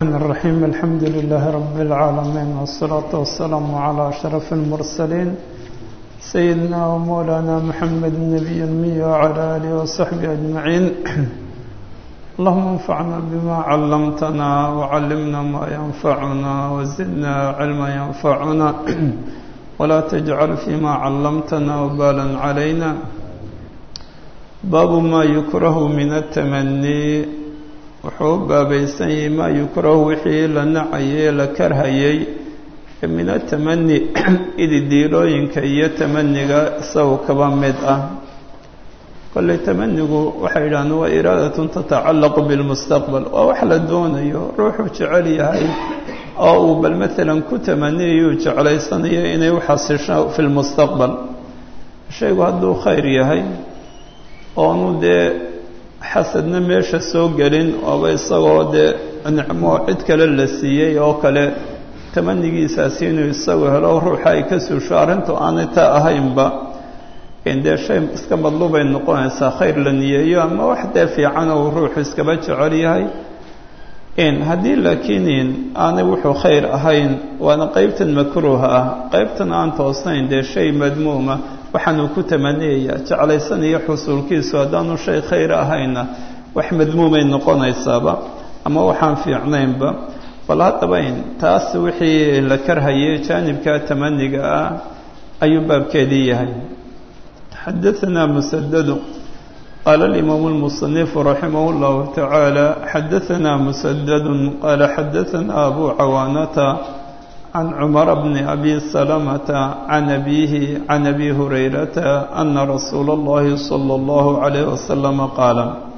الرحمن الرحيم الحمد لله رب العالمين والصلاة والسلام على أشرف المرسلين سيدنا ومولانا محمد النبي المي وعلى آله وصحبه أجمعين اللهم انفعنا بما علمتنا وعلمنا ما ينفعنا وزدنا علما ينفعنا ولا تجعل فيما علمتنا وبالا علينا باب ما يكره من التمني wuxuu u baabaysan yahay maa yukrahu wixii la nacayey la karhayey min atamani ididiilooyinka iyo tamaniga isagu kaba mid ah kolley tamanigu waxay yidhahdeen waa iraadatun tatacallaqu bilmustaqbal waa wax la doonayo ruuxuu jecel yahay oo uu bal maalan ku tamaniyayuu jeclaysanayo inay u xasisho fi lmustaqbal shaygu hadduu khayr yahay oonu dee xasadna meesha soo gelin ooba isagoo dee nicmo cid kale la siiyey oo kale tamanigiisaasi inuu isagu helo ruuxa ay ka suusho arrintu aanay taa ahaynba dee shay iska madluubay noqonaysaa khayr la niyeeyo ama wax dee fiican ou ruuxu iskaba jecel yahay haddii laakiin aanay wuxuu khayr ahayn waana qeybtan makruuha ah qeybtan aan toosnayn dee shay madmuuma waxaanuu ku tamaniyaya jeclaysanayo xusuulkiisu haddaanu shay khayr ahayna wax madmuumay noqonaysaaba ama waxaan fiicnaynba bal haddaba taas wixii la karhayay jaanibka tamaniga ah ayuu baabkeedii yahay xadaanaa musadadu qaala alimaamu lmusanifu raximah اllahu tacaala xadaanaa musadadu qaala xadaanaa abu cawaanata عن عمر بن أبي سلمة عن أبيه عن أبي هريرة أن رسول الله صلى الله عليه وسلم قال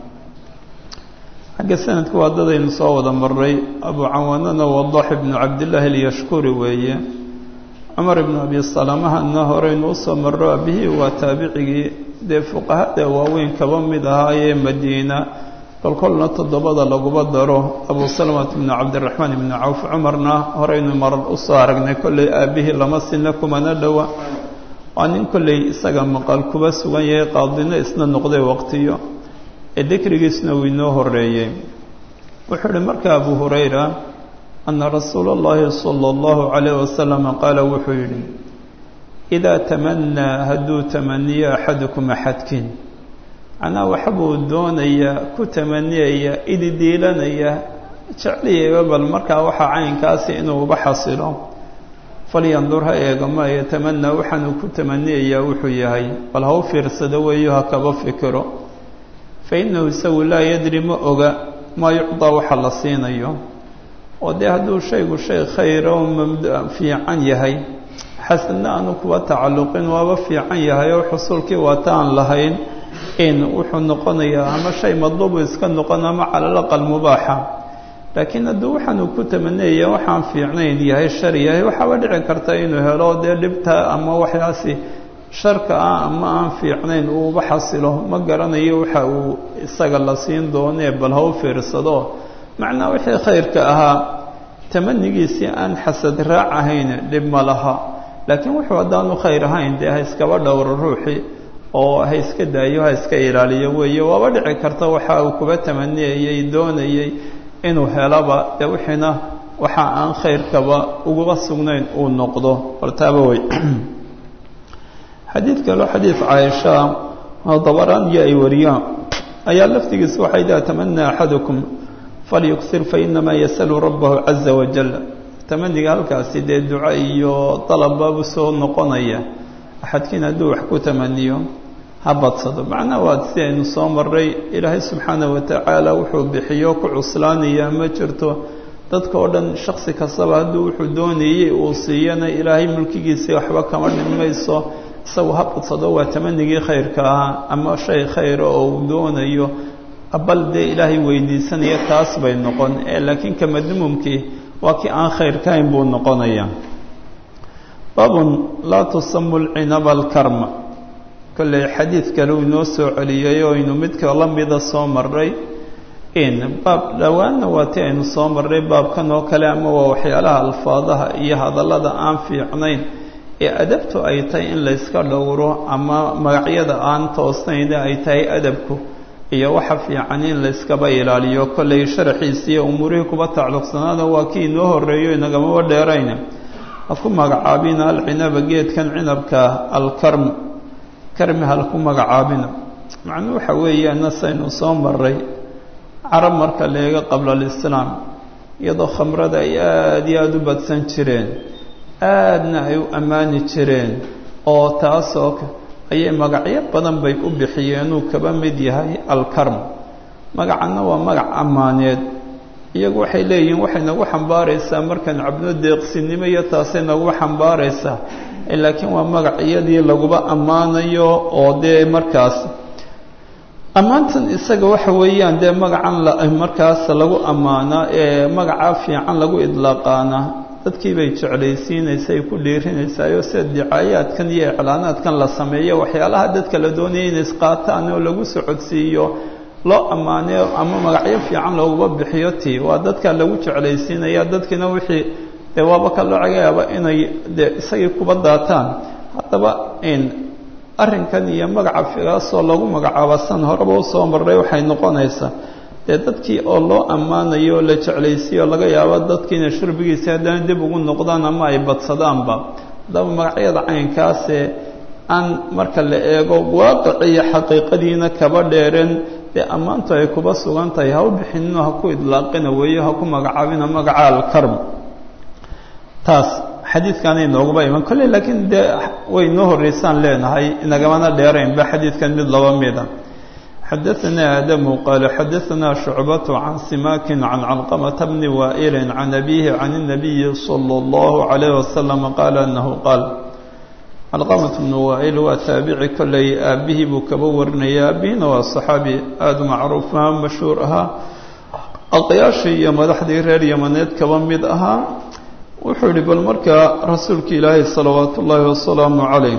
xagga sanadku waa dadaynu soo wada maray abu cawaanana wadax ibnu cabdillaahi alyashkuri weeye cumar ibnu abi salamahana horeynu usoo maro abihii waa taabicigii dee fuqahada waaweyn kaba mid ahaayee madiina kolkolna toddobada laguba daro abu salamata bnu cabdiraxmaan ibnu cawf cumarna horeynu marar usoo aragnay kolley aabihii lama sina kumana dhowa waa nin kolley isaga maqal kuba sugan yahay qaadina isna noqday waqtiyo ee dikrigiisna uu inoo horeeyey wuxuu uhi marka abu hurayra ana rasuula اllahi salى اllahu calayh wasalam qaala wuxuu yidhi idaa tamanaa hadduu tamaniyo axadukum axadkiin macnaha waxbuu doonaya ku tamaniyaya ididiilanaya jecliyayba bal markaa waxaa caynkaasi inuu uba xasilo falyandur ha eega ma yatamanaa waxaanuu ku tamaniyayaa wuxuu yahay bal ha u fiirsado weeyo ha kaba fikiro fa innahu isagu laa yadri ma oga maa yucdaa waxa la siinayo oo dee hadduu shaygu shay khayra oo fiican yahay xasadna aanu kuba tacalluqin waaba fiican yahay oo xusuulkii waataan lahayn in wuxuu noqonayaa ama shay madluubu iska noqon ama cala alaqal mubaaxa laakiin hadduu waxaanuu ku tamaniyaya waxaan fiicnayn yahay shar yahay waxaaba dhici karta inuu helo dee dhibta ama waxyaasi sharka ah ama aan fiicnayn uuba xasilo ma garanayo waxa uu isaga la siin doonee bal ha u fiirsado macnaa wixii khayrka ahaa tamanigiisii aan xasad raac ahayn dhib ma laha laakiin wuxuu haddaanu khayr ahayn dee ha iskaba dhowro ruuxii oo ha iska daayo ha iska ilaaliyo weeye waaba dhici karta waxa uu kuba tamaniyayey doonayey inuu helaba dee wixiina waxa aan khayrkaba uguba sugnayn uu noqdo bartaaba wey xadiid kaloo xadiid caaisha oo dabaraaniyo ay wariyaan ayaa laftigiisa waxay daa tamanaa axadukum falyuksir fainamaa yasalu rabbahu caza wajal tamaniga halkaasi dee duco iyo dalabbabu soo noqonaya axadkiin hadduu wax ku tamaniyo ha badsado macnaha waa si aynu soo maray ilaahay subxaana wa tacaala wuxuu bixiyo ku cuslaanayaa ma jirto dadka oo dhan shaksi kastaba hadduu wuxuu doonayey uu siiyana ilaahay mulkigiisii waxba kama dhinmayso isagu ha badsado waa tamanigii khayrka ahaa ama shay khayra oo uu doonayo bal dee ilaahay weydiisanaya taas bay noqon ee laakiin ka madmuumkii waa kii aan khayrkahayn buu noqonaya baabun laa tusamu lcinaba alkarma kolley xadiid kale uu inoo soo celiyey oo aynu midka la mida soo maray in baab dhowaanna waa ti aynu soo marray baabkan oo kale ama waa waxyaalaha alfaadaha iyo hadallada aan fiicnayn ee adabtu ay tahay in layska dhowro ama magacyada aan toosnayna ay tahay adabku iyo waxa fiican in layskaba ilaaliyo kollay sharaxiisa iyo umuurihii kuba tacluqsanaada waa kii inoo horreeyo inagamaba dheerayna ha ku magacaabina alcinaba geedkan cinabka alkarm karmi hal ku magacaabina macnuu waxa weeyaana saynu soo maray carab marka leega qabla alislaam iyadoo khamrada ay aada iyo aada u badsan jireen aadna ay u ammaani jireen oo taasoo ayay magacyo badan bay u bixiyeenuu kaba mid yahay alkarm magacanna waa magac ammaaneed iyagu waxay leeyihiin waxay nagu xambaaraysaa markaan cabno deeqsinimo iyo taasay nagu xambaaraysaa laakiin waa magac iyadii laguba ammaanayo oo dee markaas ammaantan isaga waxa weeyaan dee magacan markaas lagu ammaanaa ee magacaa fiican lagu idlaaqaana dadkii bay jeclaysiinaysa ay ku dhiirinaysaayoo sida dicaayaadkan iyo iclaanaadkan la sameeyo waxyaalaha dadka la doonaya inay isqaataan oo lagu socodsiiyo loo ammaanayo ama magacyo fiican looguba bixiyo ti waa dadka lagu jeclaysiinaya dadkiina wixii dee waaba ka loo cagayaaba inay dee isagii kuba daataan haddaba arrinkan iyo magaca figaasoo lagu magacaaba san horeba usoo marray waxay noqonaysaa dee dadkii oo loo ammaanayo oo la jeclaysiiyo laga yaabo dadkiina shurbigiisa haddana dib ugu noqdaan ama ay badsadaanba haddaba magacyada caynkaasee aan marka la eego waaqiciyo xaqiiqadiina kaba dheereen dee ammaantu ay kuba sugan tahay ha u bixinino ha ku idlaaqina weeyo ha ku magacaabina magaca alkarm taas xadiidkaana inooguba iman kolley laakiin dee way noo horreysaan leenahay inagamana dheeraynba xadiidkan mid laba mida xadaثna aadamu qaala xadaثna shucbaة can simakin can calqamata bni waa'ili can abihi can الnabiyi salى اllahu عalayh wasalam qaala anahu qaal calqamat bnu waa'il waa taabici kolley aabihii buu kaba warinaya aabihina waa صaxaabi aada macruufa mashhuur ahaa aqyaashii iyo madaxdii reer yamaneed kaba mid ahaa wuxuu yihi bal markaa rasuulka ilaahay salawaatu ullaahi wasalaamu calayh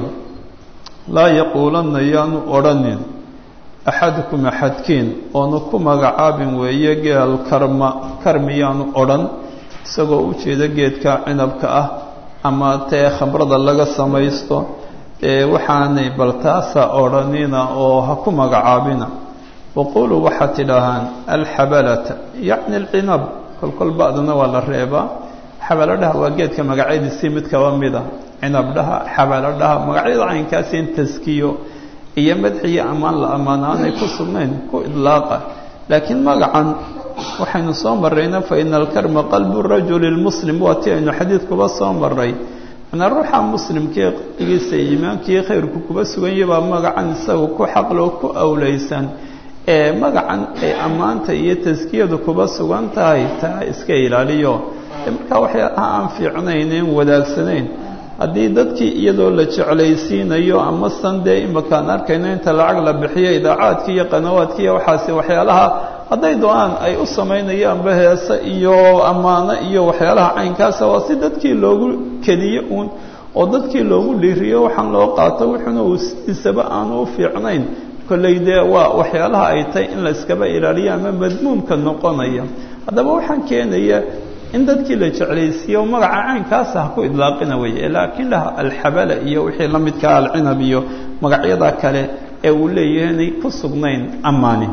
laa yaquulanna yaanu odhanin axadukum axadkiin oonu ku magacaabin weeye geel karma karmi yaanu odhan isagoo u jeeda geedka cinabka ah ama tee khamrada laga samaysto ee waxaanay bal taasa odhanina oo ha ku magacaabina waquuluu waxaad tidhaahaan alxabalata yacni alcinab kolkol ba'dana waa la reebaa xabaladhaha waa geedka magacyadiisii mid kaba mida cinabdhaha xabaladhaha magacyada caynkaasi in taskiyo iyo madxiyo ammaan la ammaan aanay ku sugnayn ku idlaaqa laakiin magacan waxaynu soo marrayna fa ina alkarma qalbu rajuli lmuslim waa ti aynu xadiidkuba soo maray manaa ruuxa muslimkii qalbigiisa iimaankii khayrku kuba suganya baa magacan isaga ku xaqloo ku awlaysan ee magacan ay ammaanta iyo taskiyadu kuba sugan tahay taa iska ilaaliyo markaa waxyaalaha aan fiicnaynen wadaagsanayn haddii dadkii iyadoo la jeclaysiinayo ama san dee imakaan arkayno inta lacag la bixiyo idaacaadkii iyo qanawaadkii iyo waxaasi waxyaalaha hadday do-aan ay u samaynayaanba heese iyo ammaano iyo waxyaalaha caynkaasa waa si dadkii loogu keliyo uun oo dadkii loogu dhiiriyo waxaan loo qaato wuxuuna uu sidiisaba aanu u fiicnayn kolley dee waa waxyaalaha ay tahay in la iskaba ilaaliyo ama madmuumka noqonaya haddaba waxaan keenaya in dadkii la jeclaysiiyo magaca caynkaasa ha ku idlaaqina weeye laakiin laha alxabala iyo wixii la midkaa alcinab iyo magacyada kale ee uu leeyahay inay ku sugnayn ammaani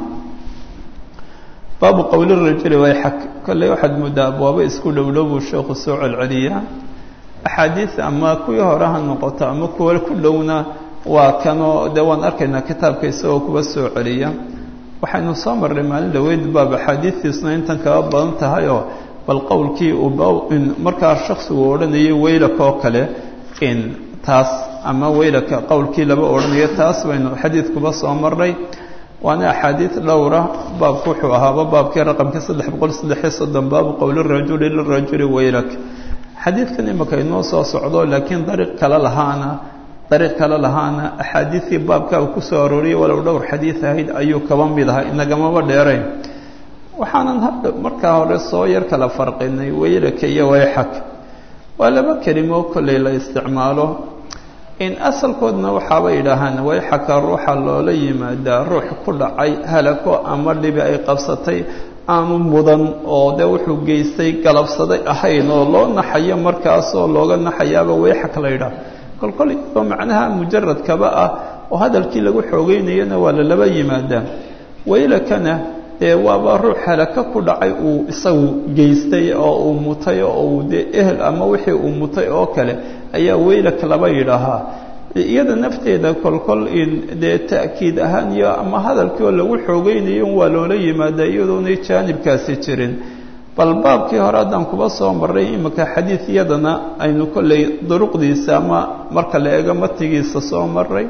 baabu qowli rajuli wayxak kolley waxaad moodaa abwaabo isku dhowdhow buu sheekhu soo celceliyaa axaadiis ama kuwii hore ha noqoto ama kuwa ku dhowna waa kanoo dee waan arkaynaa kitaabka isagoo kuwa soo celiya waxaynu soo marray maalin dhaweyd baab axaadiistiisna intan kaga badan tahayoo bal qowlkii uu markaa shaksigu odhanayay weylaka oo kale in taas ama weylaka qowlkii laba odhanayo taas baynu xadiidkuba soo marray waana axaadiid dhowra baabku wuxuu ahaaba baabkii raqamkii saddex boqol saddexiyo soddon baabu qowli rajuli lirajuli weylak xadiidkan imika inoo soo socdo laakiin dariiq kale lahaana dariiq kale lahaana axaadiidtii baabka uu ku soo arooriyay walow dhowr xadiid ahayd ayuu kaba mid ahaa inagamaba dheerayn waxaanan hadda markaa hore soo yar kala farqinay weylaka iyo wayxak waa laba kelimo kolley la isticmaalo in asalkoodna waxaaba yidhaahaan wayxaka ruuxa loola yimaadaa ruux ku dhacay halako ama dhibi ay qabsatay aanu mudan oo dee wuxuu geystay galabsaday ahayn oo loo naxayo markaasoo looga naxayaaba wayxak la yidhaah kolkol iyadoo macnaha mujaradkaba ah oo hadalkii lagu xoogeynayana waa lalaba yimaadaa waylakana dee waaba ruux halaka ku dhacay uu isagu geystay oo uu mutay oo uu dee ehel ama wixii uu mutay oo kale ayaa weylak laba yidhaahaa iyada nafteeda kolkol in dee ta'kiid ahaan iyo ama hadalkii oo lagu xoogeynayo waa loola yimaada iyadoonay jaanibkaasi jirin bal baabkii hore haddaan kuba soo marray imika xadiid iyadana aynu kolley duruqdiisa ama marka la eego matigiisa soo maray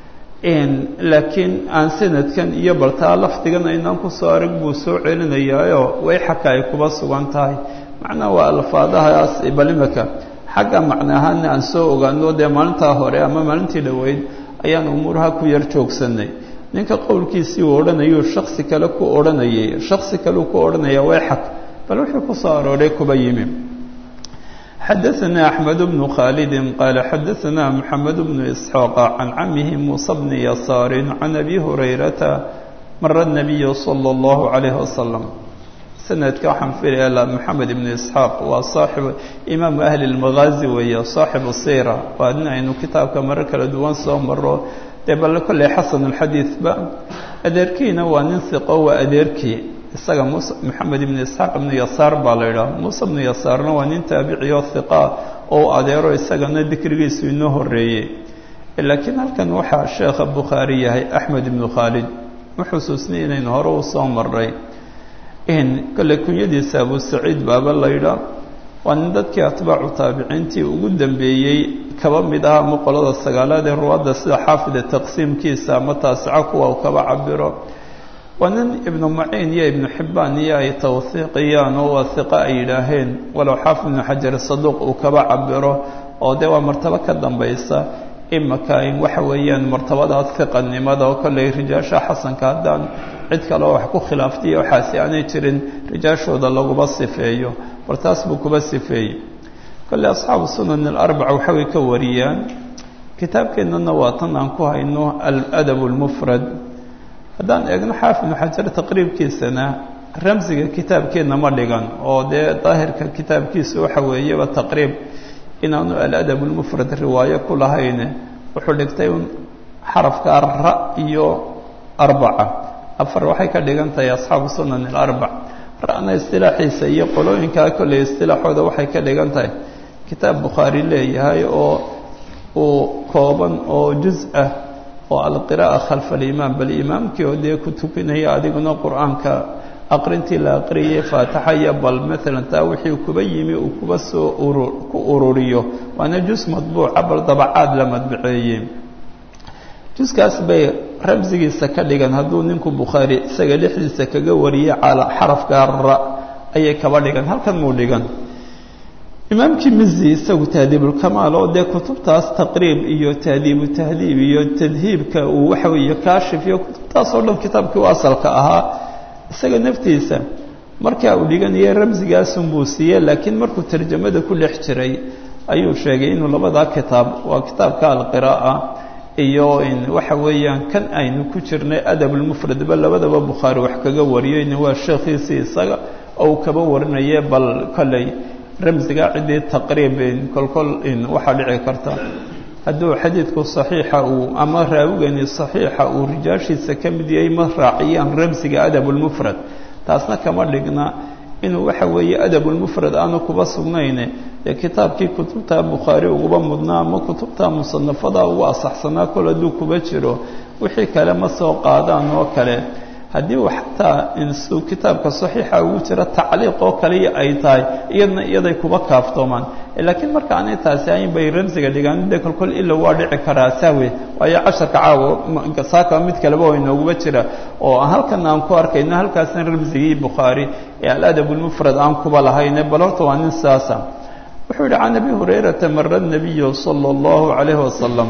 laakiin aan sanadkan iyo baltaa lafdigan aynaan kusoo arag buu soo celinayaayo wayxaka ay kuba sugan tahay macnaha waa alfaadahaas bal imika xagga macna ahaana aan soo ogaano dee maalintaa hore ama maalintii dhoweyd ayaan umuuraha ku yar joogsanay ninka qowlkiisii uu odhanayuu shaksi kale ku odhanayay shaksi kaleu ku odhanaya wayxak bal wuxuu ku soo arooray kuba yimi xadaثna أحmed بن khاld qال xadaثna محamed بن إسحاaq عan camihi muسى بن يasاar عan أbي هurayرaةa mara النabiy slى الlaه عalيه وsلم sanadka waxaan filaya moxamed ibnu isxaaq waa saaxib imaamu ahli lmagaazi weeye saaxibu sira waa nin aynu kitaabka maro kala duwan soo maro dee balle kolley xasan alxadiidba adeerkiina waa nin hiqo waa adeerkii isaga mus moxamed ibnu isxaaq ibnu yasaar baa la yidhaha muuse ibnu yasaarna waa nin taabiciyo hiqa oo u adeero isagana dikrigiisu inoo horeeyey laakiin halkan waxaa sheekha bukhaari yahay axmed ibnu khaalid ma xusuusnay inaynu hore u soo maray kolley kunyadiisa abu saciid baaba la yidhaa waa nin dadkii atbaacu taabiciintii ugu dambeeyey kaba mid ah ama qolada sagaalaad ee ruwaadda sida xaafida taqsiimkiisa ama taasico kuwa uu kaba cabiro waa nin ibnu maciin iyo ibnu xibbaan iyo ay tawhiiqiyaan oo waa hiqa ay yidhaaheen walow xaafid ibnu xajar saduuq uu kaba cabiro oo dee waa martabo ka dambaysa imaka in waxa weeyaan martabadaas hiqanimada oo kolley rijaasha xasanka haddaan cid kaleo wax ku khilaaftay waxaasi aanay jirin rijaashooda laguma sifeeyo bal taas buu kuba sifeeyey kolley asxaabu sunan alarbaca waxaway ka wariyaan kitaabkeennana waa tan aan ku hayno aladab lmufrad haddaan eegno xaafid ibnu xajar taqriibkiisana ramsiga kitaabkeenna ma dhigan oo dee daahirka kitaabkiisa waxa weeyaba taqriib inaanu aladab lmufrad riwaayo ku lahayn wuxuu dhigtay un xarafka ra iyo arbaca afar waxay ka dhigan tahay asxaabu sunan alarbac ra'na istilaaxiisa iyo qolooyinkaa kolley istilaaxooda waxay ka dhigan tahay kitaab bukhaari leeyahay oo uu kooban oo juz ah oo alqiraa'a khalfa alimaam bal imaamkii oo dee ku tukanaya adiguna qur-aanka aqrintii la aqriyay faatixa iyo bal maalan taa wixii kuba yimi uu kuba soo urur ku ururiyo waana juz madbuuca bal dabacaad la madbaceeyey juskaas bay ramsigiisa ka dhigan hadduu ninku bukhaari isaga dhexdiisa kaga wariyay cala xarafka ra ayay kaba dhigan halkan muu dhigan imaamkii mizi isagu tahdiibulkamaal oo dee kutubtaas taqriib iyo tahdiibu tahdiib iyo tadhiibka uu waxa weeye kaashif iyo kutubtaas oo dhan kitaabkii u asalka ahaa isaga naftiisa markaa uu dhiganayay ramsigaasunbuu siiyey laakiin markuu tarjamada ku dhex jiray ayuu sheegay inuu labadaa kitaab waa kitaabka alqiraa'a iyo waxa weeyaan kan aynu ku jirnay adabulmufradba labadaba bukhaari wax kaga wariyeyna waa sheekhiisii isaga oo uu kaba warinaye bal kolley ramsiga ciddii taqriib kolkol waxaa dhici karta hadduu xadiidku saxiixa uu ama raawigani saxiixa uu rijaashiisa ka mid yahay ma raaciyaan ramsiga adabulmufrad taasna kama dhigna inuu waxa weeye adabulmufrad aanu kuba sugnayne dee kitaabkii kutubta bukhaari uguba mudnaa ama kutubta musanafada ugu asaxsanaa kol hadduu kuba jiro wixii kale ma soo qaadaan oo kale haddii uu xataa insuu kitaabka saxiixa ugu jira tacliiq oo kaliya ay tahay iyadna iyaday kuba kaaftoomaan laakiin marka aanay taasi ayn bay ramsiga dhigaan de kolkol ila waa dhici karaa sahwe waayo casharka caawo saaka mid kaleba oo inooguba jira oo halkan aan ku arkayno halkaasna ramsigii bukhaari ee aladabulmufrad aan kuba lahayne bal horta waa nin saasa wuxuu yihi can abi hurayrata mara nabiyu sala allahu calayhi wasalam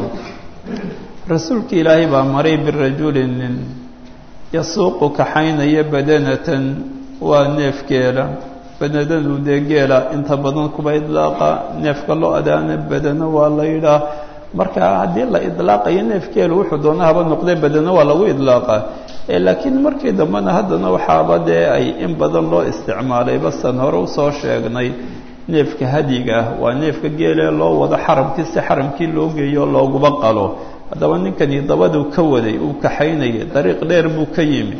rasuulka ilaahay baa maray birajulin nin yasuuqu kaxaynaya badanatan waa neef geela badanadu dee geela inta badan kuba idlaaqa neefka loo adaana badano waa la yidhaah marka haddii la idlaaqayo neef geelu wuxuu doona haba noqdee badano waa lagu idlaaqaa laakiin markii dambena haddana waxaaba dee ay in badan loo isticmaalay basan hore usoo sheegnay neefka hadiga ah waa neefka geelee loo wado xaramkii si xaramkii loo geeyo looguba qalo haddaba ninkani dabaduu ka waday uu kaxaynayay dariiq dheer buu ka yimi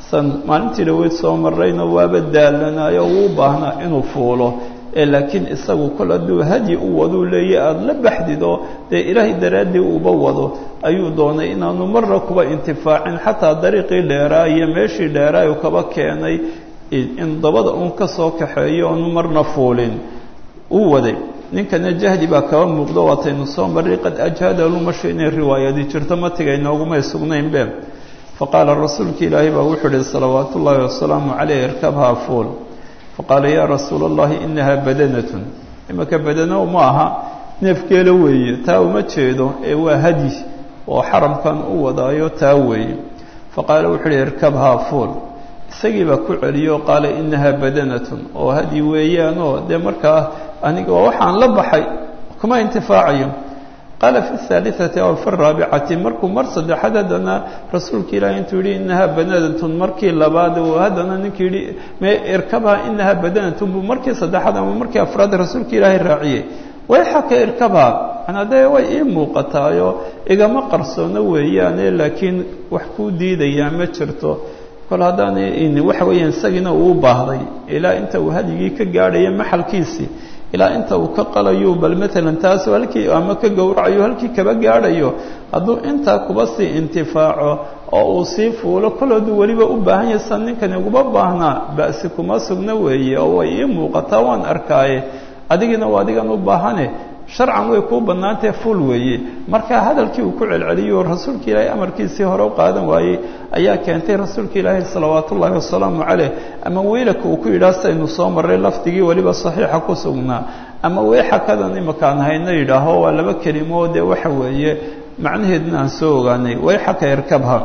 san maalintii dhaweyd soo marrayna waaba daalanayo uu baahnaa inuu fuulo ee laakiin isagu kol hadduu hadyi u waduu leeya aada la baxdid oo dee ilaahay daraaddii uba wado ayuu doonay inaanu marna kuba intifaacin xataa dariiqii dheeraa iyo meeshii dheeraa uu kaba keenay in dabada uun ka soo kaxeeyo oonu marna fuulin uu waday ninkana jahdi baa kaba muuqdo waataynu soo marray qad ajhada lumashu inay riwaayadi jirto matiga inoogumay sugnaynbe faqaala rasuulka ilaahay baa wuxuu ihi salawaatu ullaahi wasalaamu caleyh irkabhaa fuul faqaala yaa rasuula allahi inahaa badanatun imanka badano ma aha neefgeela weeye taa uma jeedo ee waa hadyi oo xaramkan u wadaayo taa weeye faqaala wuxuu uhi irkabhaa fuul isagii baa ku celiyo qaala inahaa badanatun oo hadyi weeyaanoo dee markaa aniga waa waxaan la baxay kuma intifaacayo qaala fi اhaaliثati aw fi الraabicati markuu mar saddexaad haddana rasuulka ilaahi intuu yihi inahaa badanatun markii labaad haddana ninkii yihi me irkabha inahaa badanatun buu markii saddexaad ama markii afraad rasuulka ilaahay raaciyey way xaka irkabha manaa dee way ii muuqataayo igama qarsoono weeyaane laakiin wax kuu diidayaa ma jirto kol haddaan waxa weeyaan isagiina uu baahday ilaa inta uu hadyigii ka gaadhayo maxalkiisii ilaa inta uu ka qalayo bal maalan taas halkii ama ka gowracayo halkii kaba gaadhayo hadduu intaa kuba sii intifaaco oo uu sii fuulo kol hadduu weliba u baahan yahay san ninkani uguma baahnaa ba'si kuma sugna weeye oo way ii muuqataa waan arkaaye adigiina waa adigan u baahane sharcan way kuu bannaantahe fuul weeye marka hadalkii uu ku celceliyo rasuulka ilaahay amarkiisii hore u qaadan waayey ayaa keentay rasuulka ilaahay salawaatu ullaahi wasalaamu caleyh ama weylaka uu ku yidhaah saynu soo marray lafdigii weliba saxiixa ku sugnaa ama weexakadan imakaan hayno yidhaaho waa laba kelimo dee waxa weeye macnaheedna aan soo ogaanay wayxaka irkabha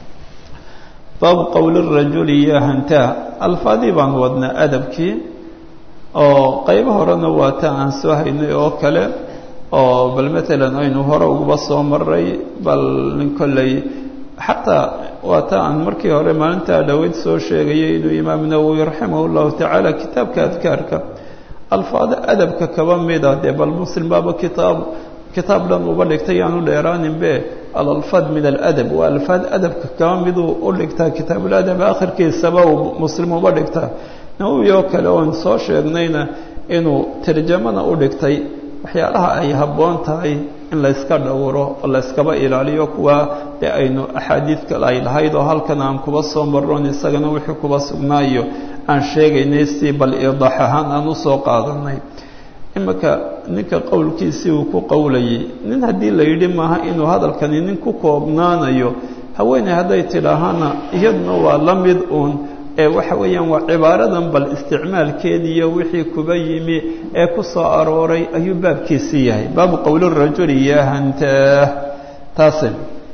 baabu qowli rajuli ya hantaa alfaadii baan wadnaa adabkii oo qaybo horena waa ta aan soo haynay oo kale oo bal maalan aynu hore uguba soo maray bal nin kolley xataa waa ta aan markii hore maalintaa dhaweyd soo sheegayay inuu imaam nawowi raximah llahu tacaala kitaabka adkaarka alfaado adabka kaba mida dee bal muslim baaba kitaab kitaab dhan uba dhigtay yaanu dheeraaninbe alalfaad min aladab waa alfaad adabka kaba miduu u dhigtaa kitaabuladab akhirkiisaba uu muslim uba dhigtaa nawowi oo kale oon soo sheegnayna inuu tarjamana u dhigtay waxyaalaha ay habboon tahay in layska dhowro oo layskaba ilaaliyo kuwa dee aynu axaadiid kale ay lahayd oo halkan aan kuba soo marron isagana wixii kuba sugnaayo aan sheegaynay si bal iidaax ahaan aan usoo qaadanay iminka ninka qowlkiisii uu ku qowlayay nin haddii la yidhi maaha inuu hadalkani nin ku koobnaanayo haweeney hadday tidhaahana iyaduna waa la mid uun ee waxa weeyaan waa cibaaradan bal isticmaalkeediiyo wixii kuba yimi ee ku soo arooray ayuu baabkiisii yahay baabu qowli rajuli ya hantaah taase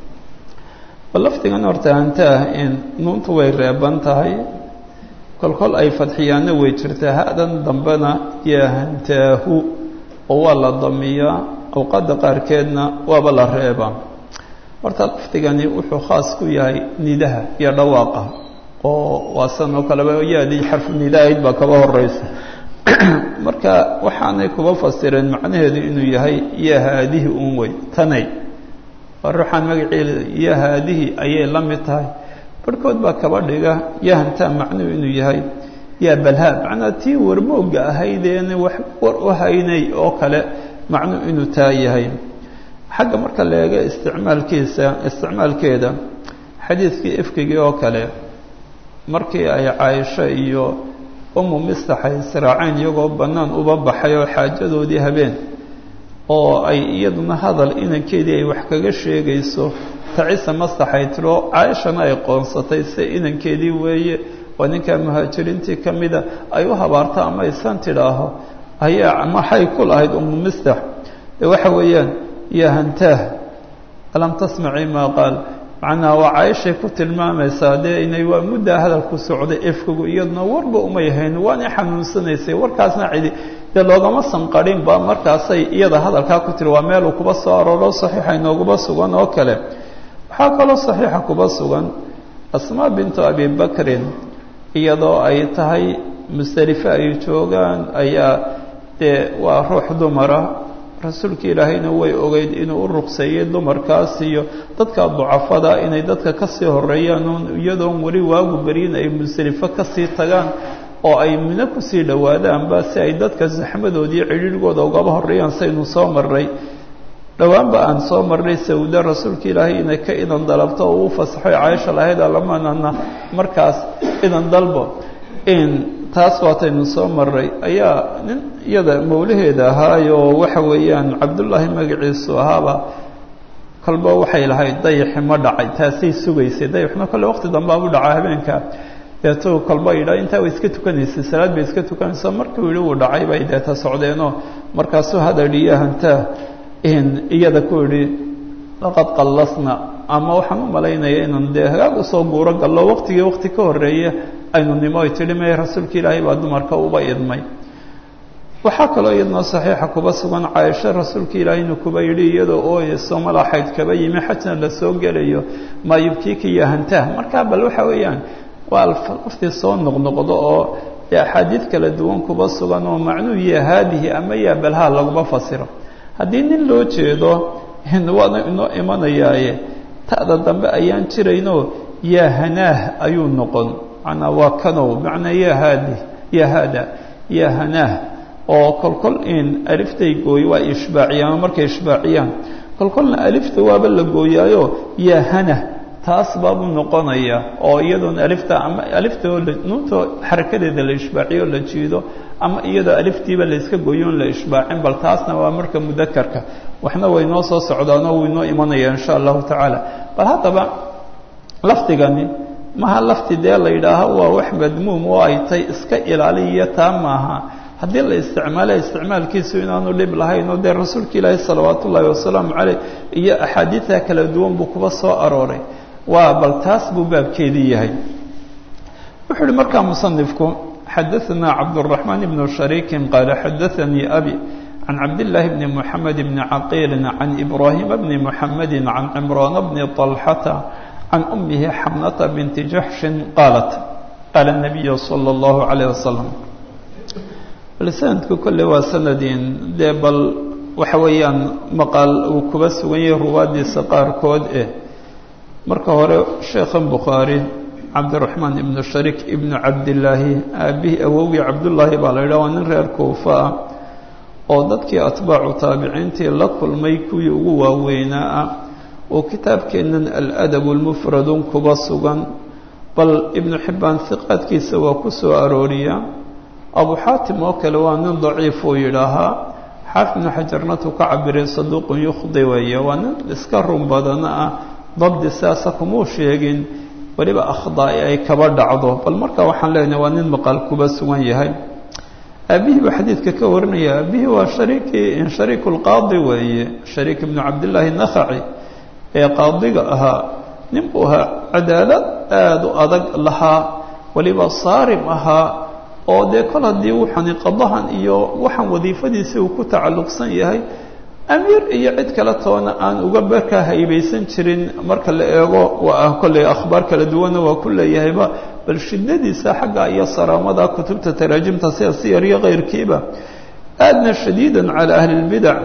bal lafdigan horta hantaah in nuuntu way reeban tahay kolkol ay fadxiyaanna way jirtaa ha-dan dambena yaa hantaahu oo waa la damiyaa awqadda qaarkeedna waaba la reebaa horta lafdigani wuxuu khaas ku yahay nidaha iyo dhawaaqa oo waa san oo kaleba yaadii xarfu nidaahayd baa kaba horeysa marka waxaanay kuba fasireen macnaheedu inuu yahay ya haadihi un wey tanay waa ruuxaan magaceeda ya haadihi ayay la mid tahay barhkood baa kaba dhiga ya hantaa macnuhu inuu yahay ya balhaa macnaa tii warmoogga ahaydeena wax war u haynay oo kale macnuhu inuu taa yahay xagga marka la eego isticmaalkiisa isticmaalkeeda xadiidkii ifkigii oo kale markii ay caaisho iyo umu mistaxay israaceen iyagoo bannaan uba baxay oo xaajadoodii habeen oo ay iyaduna hadal inankeedii ay wax kaga sheegayso tacisa mastaxay tiro caaishana ay qoonsatay se inankeedii weeye oo ninkaa muhaajiriintii ka mida ay u habaarto ama aysan tidhaaho ayaa maxay ku lahayd umu mistax de waxa weeyaan ya hantaah alam tasmaci maa qaal macnaha waa caaishay ku tilmaamaysaa dee inay waa muddaa hadalku socday efkagu iyaduna warba umay hayn waanay xanuunsanaysay warkaasna cidi dee loogama sanqarinba markaasay iyada hadalkaa ku tiri waa meeluu kuba soo arooro saxiixa inooguba sugan oo kale waxaa kaloo saxiixa kuba sugan asmaa bintu abi bakrin iyadoo ay tahay musdelife ay joogaan ayaa dee waa ruux dumara rasuulka ilaahayna way ogeyd inuu u ruqseeyey dumarkaas iyo dadka ducafada inay dadka kasii horeeyaan oon iyadoon weli waagu beryin ay musdelifo kasii tagaan oo ay mino kusii dhowaadaanba si ay dadka saxmadoodiiyo cidhiirhgooda ugaba horeeyaan saynu soo marray dhowaanba aan soo marnay sawda rasuulka ilaahay inay ka idan dalabto oo uu fasaxoy caaisha lahayd alamanana markaas idan dalbo in taas waataynu soo maray ayaa nin iyada mawlaheeda ahaayoo waxa weeyaan cabdullaahi magaciisu ahaaba kolba waxay lahayd dayaxi ma dhacay taasay sugaysay dayaxna kolle waqti dambea u dhacaa habeenka deetu kolba yidha intaa way iska tukanaysay salaad bay iska tukanaysa markuu yidhi uu dhacay bay deeta socdeenoo markaasuu hadadhiyo hantaa iyada ku yidhi laqad qallasna ama waxaan u malaynaya inaan dee hagaag usoo guuro gallo waqtigii waqti ka horreeye aynu nimo ay tidhi me rasuulka ilaahay baa dumarka uba idmay waxaa kaloo iyadnoo saxiixa kuba sugan caaisho rasuulka ilaahayna kuba yidhi iyadoo ooyeyso malaxayd kaba yimi xajna la soo gelayo maa yubkiika iyo hantaah markaa bal waxa weeyaan waa laftii soo noqnoqdo oo dee axaadiid kala duwan kuba sugan oo macnuu ya haadihi ama yaa balhaa laguma fasiro haddii nin loo jeedo waana inoo imanayaaye ta'da dambe ayaan jirayno yaa hanaah ayuu noqon manaa waa kanow macnaa ya haadi ya haada ya hanaah oo kolkol in aliftay gooy waa ishbaaciyaan markay ishbaaciyaan kolkolna alifta waaba la gooyaayo ya hanah taas baabuu noqonaya oo iyadoona alifta ama aliftao nuunta xarakadeeda la ishbaaciyo la jiido ama iyadoo aliftiiba la iska gooyo on la ishbaacin bal taasna waa marka mudakarka waxna way noo soo socdaanoo way noo imanaya insha allahu tacaala bal haddaba lafdigani maha lafti dee la yidhaaho waa wax madmuum oo ay tay iska ilaaliya taa maaha haddii la isticmaala isticmaalkiisu inaanu dhib lahayn oo dee rasuulka ilaahi salawaat ullaahi wasalaamu caleyh iyo axaadiida kala duwan buu kuba soo arooray waa bal taas buu baabkeedii yahay wuxuu uhi markaa musanifku xadaثna cabdالرaحmaan ibn shariiki qaala xadaثanii abi can cabdالlahi bni mحamed bni caqiili can ibrahima bni mحamedi can cimraan bni طalxata can umihi xamnata binti jaxshin qaalat qaala الnabiyu salى اllahu عalيه wasalam bal sanadku kolle waa sanadin dee bal waxa weeyaan maqaal uu kuba sugan yahay ruwaadiisa qaarkood eh marka hore sheekhan bukhaari cabdiraxmaan ibnu shariik ibnu cabdillaahi aabihii awowgii cabdullaahi baa la yidhaha waa nin reer kuufa ah oo dadkii atbaacu taabiciintii la kulmay kuwii ugu waaweynaa ah oo kitaabkeennan aladab lmufradun kuba sugan bal ibnu xibbaan hiqaadkiisa waa ku soo arooriya abu xaatim oo kale waa nin daciif uu yidhaahaa xaafid ibnu xajarnatu ka cabiray saduuqun yukhdi weeye waa nin iska run badana ah dabdi sidaasa kumuu sheegin weliba akhdaai ay kaba dhacdo bal marka waxaan leenahay waa nin maqaal kuba sugan yahay aabihii buu xadiidka ka warinaya aabihii waa shariikii shariiku lqaadi weeye shariik ibnu cabdillaahi nakhaci ee qaadiga ahaa nin buu ahaa cadaalad aada u adag lahaa weliba saarim ahaa oo dee kol haddii wuxani qadahan iyo waxaan wadiifadiisii uu ku tacalluqsan yahay amiir iyo cid kale toona aan uga barkaa haybaysan jirin marka la eego waa kolley akhbaar kala duwanna waa ku leeyahayba bal shidadiisa xagga iyo saraamada kutubta taraajimta sida siyar iyo kayrkiiba aadna shadiidan calaa ahli lbidac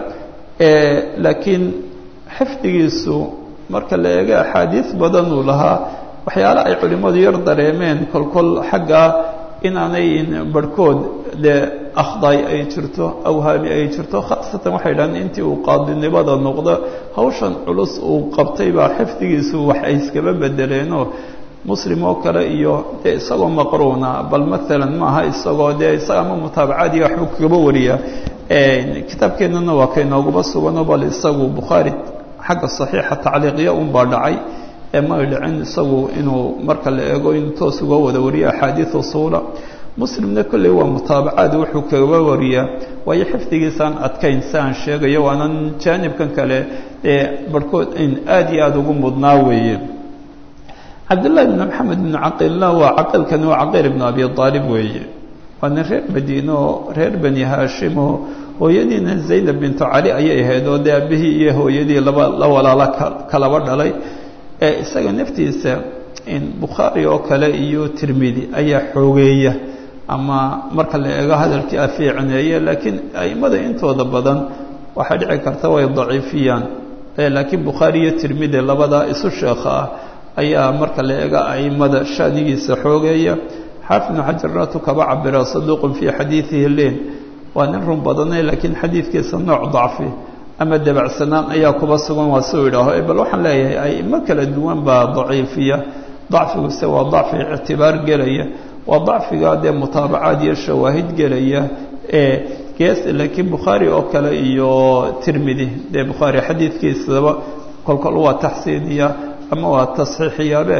laakiin xifdigiisu marka la eego axaadiis badan uu lahaa waxyaale ay culimmadu yar dareemeen kolkol xagga inaanay barhkood dee akhdaay ay jirto awhaami ay jirto khaasatan waxay dhahaan intii uu qaadinimada noqdo hawshan culus uu qabtay baa xifdigiisu wax ay iskaba bedeleenoo muslim oo kale iyo dee isagoo maqruuna bal maalan maaha isagoo dee isaga ama mutaabacaadiya waxbuu kagaba wariyaa kitaabkeennana waa kaynooguba suganoo bal isagu bukhaari xagga saxiixa tacliiqya unbaa dhacay ee may dhicin isagu inuu marka la eego inuu toos uga wada wariyo axaadiid usuula muslimna kolley waa mutaabacaad wuxuu kaga wariyaa waayo xifdigiisaan adkayn si aan sheegayo waanan jaanibkan kale ee barhkood in aada iyo aada ugu mudnaa weeye cabdullahi bn maxamed bn caqiilna waa caqiilkani waa caqiil ibnu abi aalib weeye waa nin reer madiine oo reer bani haashimo hooyadiina zaynab bintu cali ayay ahayd oo dee aabihii iyo hooyadii laba la walaalo kalaba dhalay ee isaga naftiisa bukhaari oo kale iyo tirmidi ayaa xoogeeya ama marka la eego hadalkii afiicneeye laakiin a'immada intooda badan waxaa dhici karta way daciifiyaan laakiin bukhaari iyo tirmidi labadaa isu sheekha ah ayaa marka la eega aimada shanigiisa xoogeeya xaafid ibnu xajarnatu kaba cabira saduuqun fii xadiidihi len waa nin run badane laakiin xadiidkiisa nooc dacfi ama dabacsanaan ayaa kuba sugan waa suu idhaaho bal waxaan leeyahay aimo kala duwan baa daciifiya dacfiguse waa dacfi ictibaar gelaya waa dacfiga dee mutaabacaad iyo shawaahid gelaya ee gees laakiin bukhaari oo kale iyo tirmidi dee bukhaari xadiidkiisaba kolkol waa taxsiiniya ama waa tasxiixiyaabe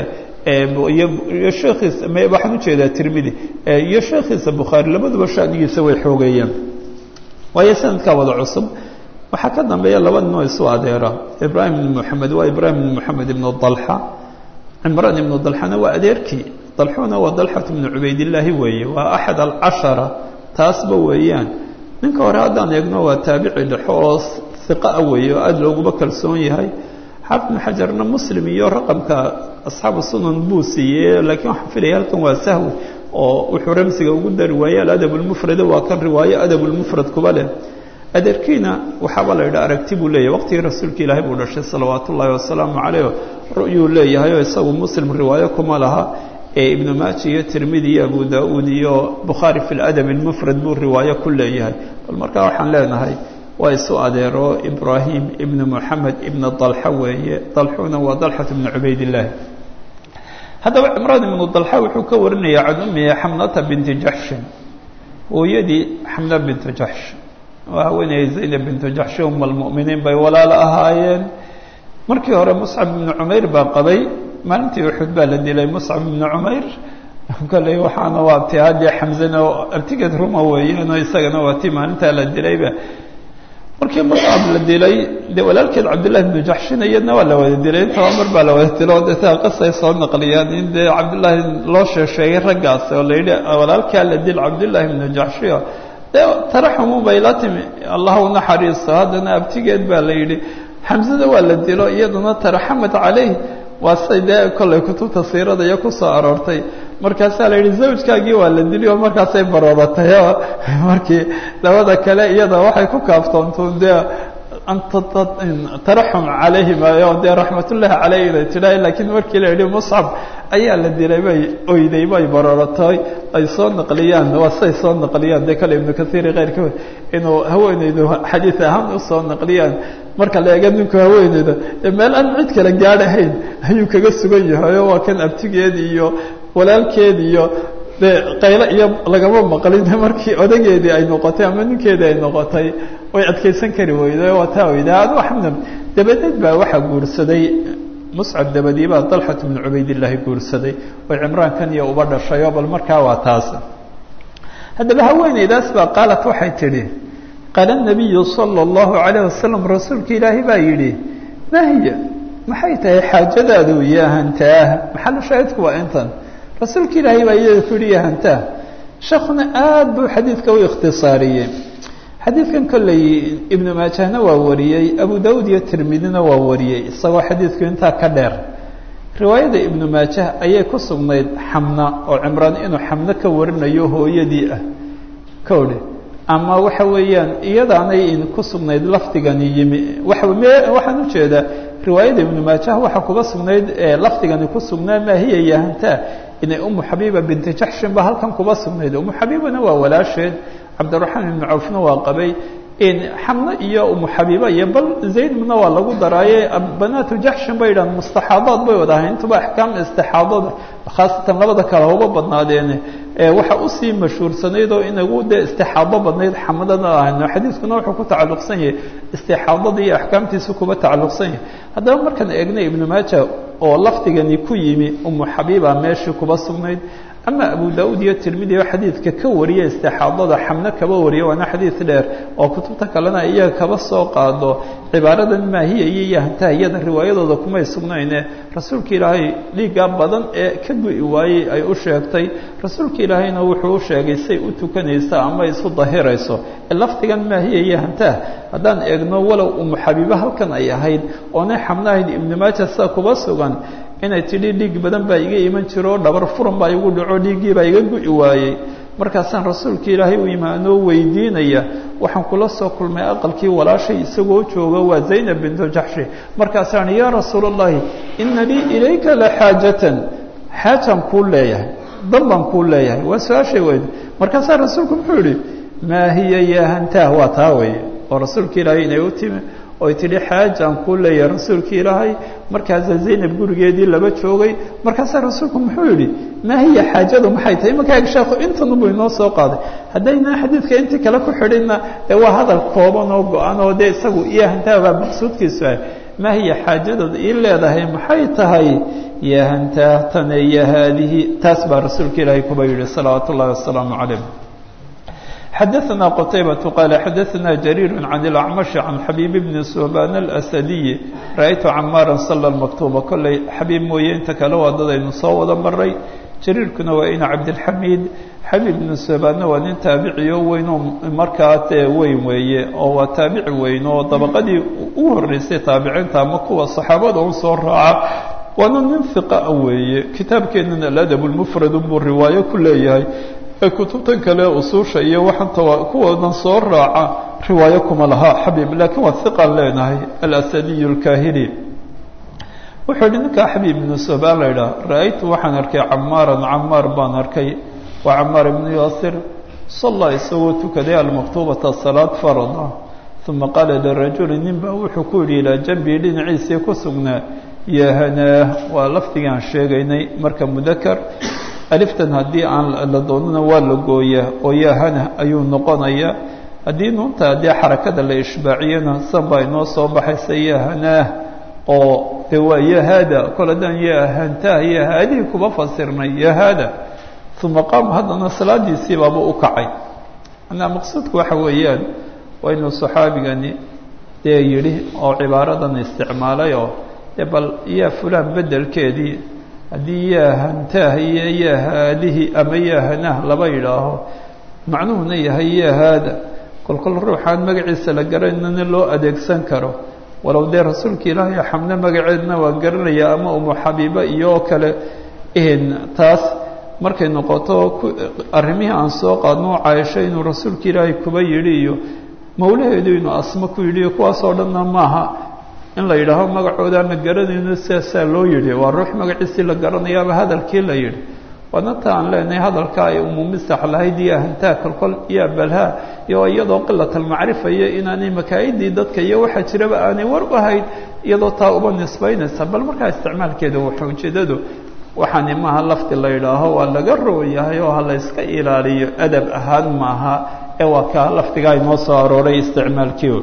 iyo sheekhiisa waxaan ujeedaa tirmidi iyo sheekhiisa bukhaari labaduba shanigiisa way xoogeeyaan waayo sanadkaa wada cusub waxaa ka dambeeya laba ninoo isu adeera ibraahim ibn moxamed waa ibraahim ibn moxamed ibnu dalxa cimraan ibnu dalxana waa adeerkii dalxuna waa dalxat ibnu cubaydillaahi weeye waa axad alcashara taasba weeyaan ninka hore haddaan eegno waa taabici dhexo oo hiqaa weeye oo aada looguba kalsoon yahay xaafid ibnu xajarna muslim iyo raqamka asxaabu sunan buu siiyey laakiin waxaan filaya halkan waa sahwi oo wuxuu ramsiga ugu dari waayey aladab lmufrada waa kan riwaayo adab lmufrad kuba leh adeerkiina waxaaba la yidhaha aragti buu leeyahay waqtigii rasuulka ilaahay buu dhashay salawaat ullaahi wasalaamu calayh ru'yuu leeyahay oo isagu muslim riwaayo kuma laha ee ibnu maaji iyo tirmidi iyo abu da-uud iyo bukhaari fi ladab almufrad buu riwaayo ku leeyahay bal markaa waxaan leenahay waa isu adeero ibraahim ibnu moxamed ibnu dalxa weeye dalxuna waa dalxat ibnu cubaydillaahi haddaba cimraan ibnu dalxa wuxuu ka warinaya can ummihi xamnata binti jaxshin hooyadii xamna bintu jaxsh waa haweeneyay zaynab bintu jaxshi um almu'miniin bay walaalo ahaayeen markii hore muscab ibnu cumayr baa qabay maalintii uxud baa la dilay muscab ibnu cumayr kolley waxaana waa ti haddii xamzana oo artigeed ruma weeyaan oo isagana waa ti maalintaa la dilayba markii muscab la dilay dee walaalkeed cabdillahi ibnu jaxshin iyadna waa la wada dilay intaba mar baa la wada dilo o deetaa qisay soo naqliyaan in dee cabdillaahi loo sheesheegay raggaas oo la yidhi walaalkaa la dil cabdillahi ibnu jaxshiyo dee taraxumu bay la timi allah u naxariisto haddana abtigeed baa la yidhi xamsada waa la dilo iyaduna taraxamat calayh waa say dee kollay kutubta siirada iyo ku soo aroortay markaasaa la yidhi zawjkaagii waa la dili oo markaasay barooratay oo markii labada kale iyada waxay ku kaaftoontuun dee taraxum calayhim o dee raxmatullaahi caleyh inay tidhaah laakiin markii la yidhi muscab ayaa la dilay bay oyday bay barooratay ay soo naqliyaan waa say soo naqliyaan dee kale ibnu kaiiri keyrkood inuu haweeneydu xadiid ahaan usoo naqliyaan marka la eega ninku haweeneyda meel aan cid kale gaadhahayn ayuu kaga sugan yahay oo waa kan abtigeed iyo walaalkeed iyo de qaylo iyo lagama maqlin markii odageedii ay noqotay ama ninkeedii ay noqotay way adkaysan kari weyday waa taa weyda adu xamdan dabadeed baa waxaa guursaday muscab dabadii baa dalxat bnu cubaydillaahi guursaday oo cimraankan iyo uba dhashayoo bal markaa waa taas haddaba haweeneydaas baa qaalat waxay tidhi qaala nabiyu sala allahu calayh wasalam rasuulka ilaahi baa yidhi mahiya maxay tahay xaajadaadu yahantaah maxalu shaahidku waa intan rasuulka ilaahay baa iyada ku yihi yahantaah sheekuna aad buu xadiidka u ikhtisaariyey xadiidkan kolley ibnu maajahna waa wariyey abu dawud iyo tirmidina waa wariyey isagoo xadiidku intaa ka dheer riwaayada ibnu maajah ayay ku sugnayd xamna oo cimraan inuu xamno ka warinayo hooyadii ah kowdhe ama waxa weeyaan iyadaanay ku sugnayd lafdigani yimi waxaan ujeedaa riwaayada ibnu maajah waxaa kuga sugnayd lafdigani ku sugnaa maa hiya yahantaa inay umu xabiiba binti jaxshin ba halkan kuba sugnayd umu xabiibana waa walaasheed cabdiraxmaan ibnu cawfna waa qabay xamno iyo umu xabiiba iyo bal zaydna waa lagu daraaye banaatu jaxshin bay yidhahan mustaxaadaad bay wada ahay intuba axkaam istixaadada khaasatan labada kale uga badnaadeene waxa usii mashhuursanayd oo inagu dee istixaado badnayd xamadana ahayno xadiiskuna wuxuu ku tacalluqsan yahay istixaadada iyo axkaamtiisa kuba tacalluqsan yahay haddaba markaan eegnay ibnu maaja oo lafdigani ku yimi umu xabiiba meeshii kuba sugnayd ama abu daud iyo tirmidi oo xadiidka ka wariya istixaadada xamno kaba wariya waana xadiid dheer oo kutubta kalena iyaga kaba soo qaado cibaaradan maahiya iyo yahantaha iyada riwaayadooda kumay sugnayne rasuulka ilaahay dhiiggaa badan ee ka gu'i waayey ay u sheegtay rasuulka ilaahayna wuxuu u sheegay say u tukanaysa ama isu dahirayso lafdigan maahiya yahantaha haddaan eegno walow umu xabiibo halkan ay ahayd oonay xamno ahayd ibnu maaja sida kuba sugan inay tidhi dhiig badan baa iga iman jiro oo dhabar furan baa igu dhaco dhiiggii baa iga gu'i waayey markaasaan rasuulka ilaahay u imaanoo weydiinaya waxaan kula soo kulmay aqalkii walaashay isagoo jooga waa zaynab bintu jaxshi markaasaan yaa rasuul allahi ina lii ilayka la xaajatan xaajaan kuu leeyahay dan baan kuu leeyahay waa su-aashay weyd markaasaa rasuulku muxuu yihi maa hiya yahantaah waa taa weeye oo rasuulka ilaahay inay u timi oy tidhi xaajaan kuu leeyahay rasuulka ilaahay markaasaa zaynab gurigeedii laba joogay markaasaa rasuulku muxuu yidhi maa hiya xaajadu maxay tahay imankaa sheekhu intanubuu inoo soo qaaday haddaynaa xadiidka intii kale ku xidhinna dee waa hadal kooban oo go-an oo dee isagu yahantaah baa maqsuudkiisu ah maa hiya xaajadooda ii leedahay maxay tahay yahantaah tane iyo haadihi taas baa rasuulka ilaahay kuba yidhi salawaatu ullahi wasalaamu calayh xadaثna qتaybaة qال xadaثna جرير عن الأعمشh عن xabيب بن سوبان الأسدي raأytu cmاarا صلى المكتوبة kolley xabiib mooye inta kale waa dadaynu soo wada maray jariirkuna waa ina cabdالxamid xabيب بن سوباanna waa nin taabiciyo weyn oo markaa dee weyn weeye oo waa taabici weyn oo dabaqadii u horeysay taabiciinta ama kuwa صaxaabada u soo raaca waana nin ثiqa weeye kitaabkeenana aladab الmfrad buu riwaayo ku leeyahay ee kutubtan kale usuusha iyo waxanta kuwoodan soo raaca riwaayo kuma laha xabiib laakiin waa hiqan leenahay alasadiy اlkahili wuxuu yihi ninkaa xabiib ibnu sobaan la idhaha ra-aytu waxaan arkay camaaran camaar baan arkay waa camaar ibnu yaasir salla isagoo tukaday almaktuubata salaad farada uma qaala lirajuli nin baa wuxuu ku yidhi ilaa jambii dhinaciisii ku sugnaa yahanaa waa lafdigaan sheegaynay marka mudakar aliftan haddii aan la doonana waa la gooyaa oo yahana ayuu noqonayaa haddii nuunta haddii xarakada la ishbaaciyana san baa inoo soo baxaysa yahanaah oo de waa yahada kol haddaan yahantaah yahaadihii kuba fasirnay yahada uma qaama haddana salaadiisii baaba u kacay manaa maqsuudku waxa weeyaan waa inuu saxaabigani dee yidhi oo cibaaradan isticmaalay oo de bal yaa fulaan bedelkeedii haddii yaahantaah iyo yahaadihi ama yahanah laba yidhaaho macnuhuna yahay yahaada kolkol ruuxaan magaciisa la garanayna loo adeegsan karo walow dee rasuulka ilaahay xamne magaceedna waa garanaya ama umu xabiiba iyo kale taas markay noqoto arrimihii aan soo qaadno caaisho inuu rasuulka ilaahay kuba yidhi iyo mawlaheedu inuu asmo ku yidhi iyo kuwaasoo dhanna maaha in la yidhaaho magacoodaan la garanayno sidaasaa loo yidhi waa ruux magaciisii la garanayaaba hadalkii la yidhi waana ta aan leenahay hadalka ay umumisax lahayd iyo ahantaa kolkol iyo abalhaa iyo iyadoo qilat almacrifa iyo inaanay makaayidii dadka iyo waxaa jiraba aanay war u ahayd iyadoo taa uba nisbaynaysa bal markaa isticmaalkeeda waxa ujeedadu waxaani maaha lafdi la yidhaaho waa laga rooyahay oo ha la yska ilaaliyo adab ahaan maaha ee waa kaa lafdigaa inoo soo arooray isticmaalkii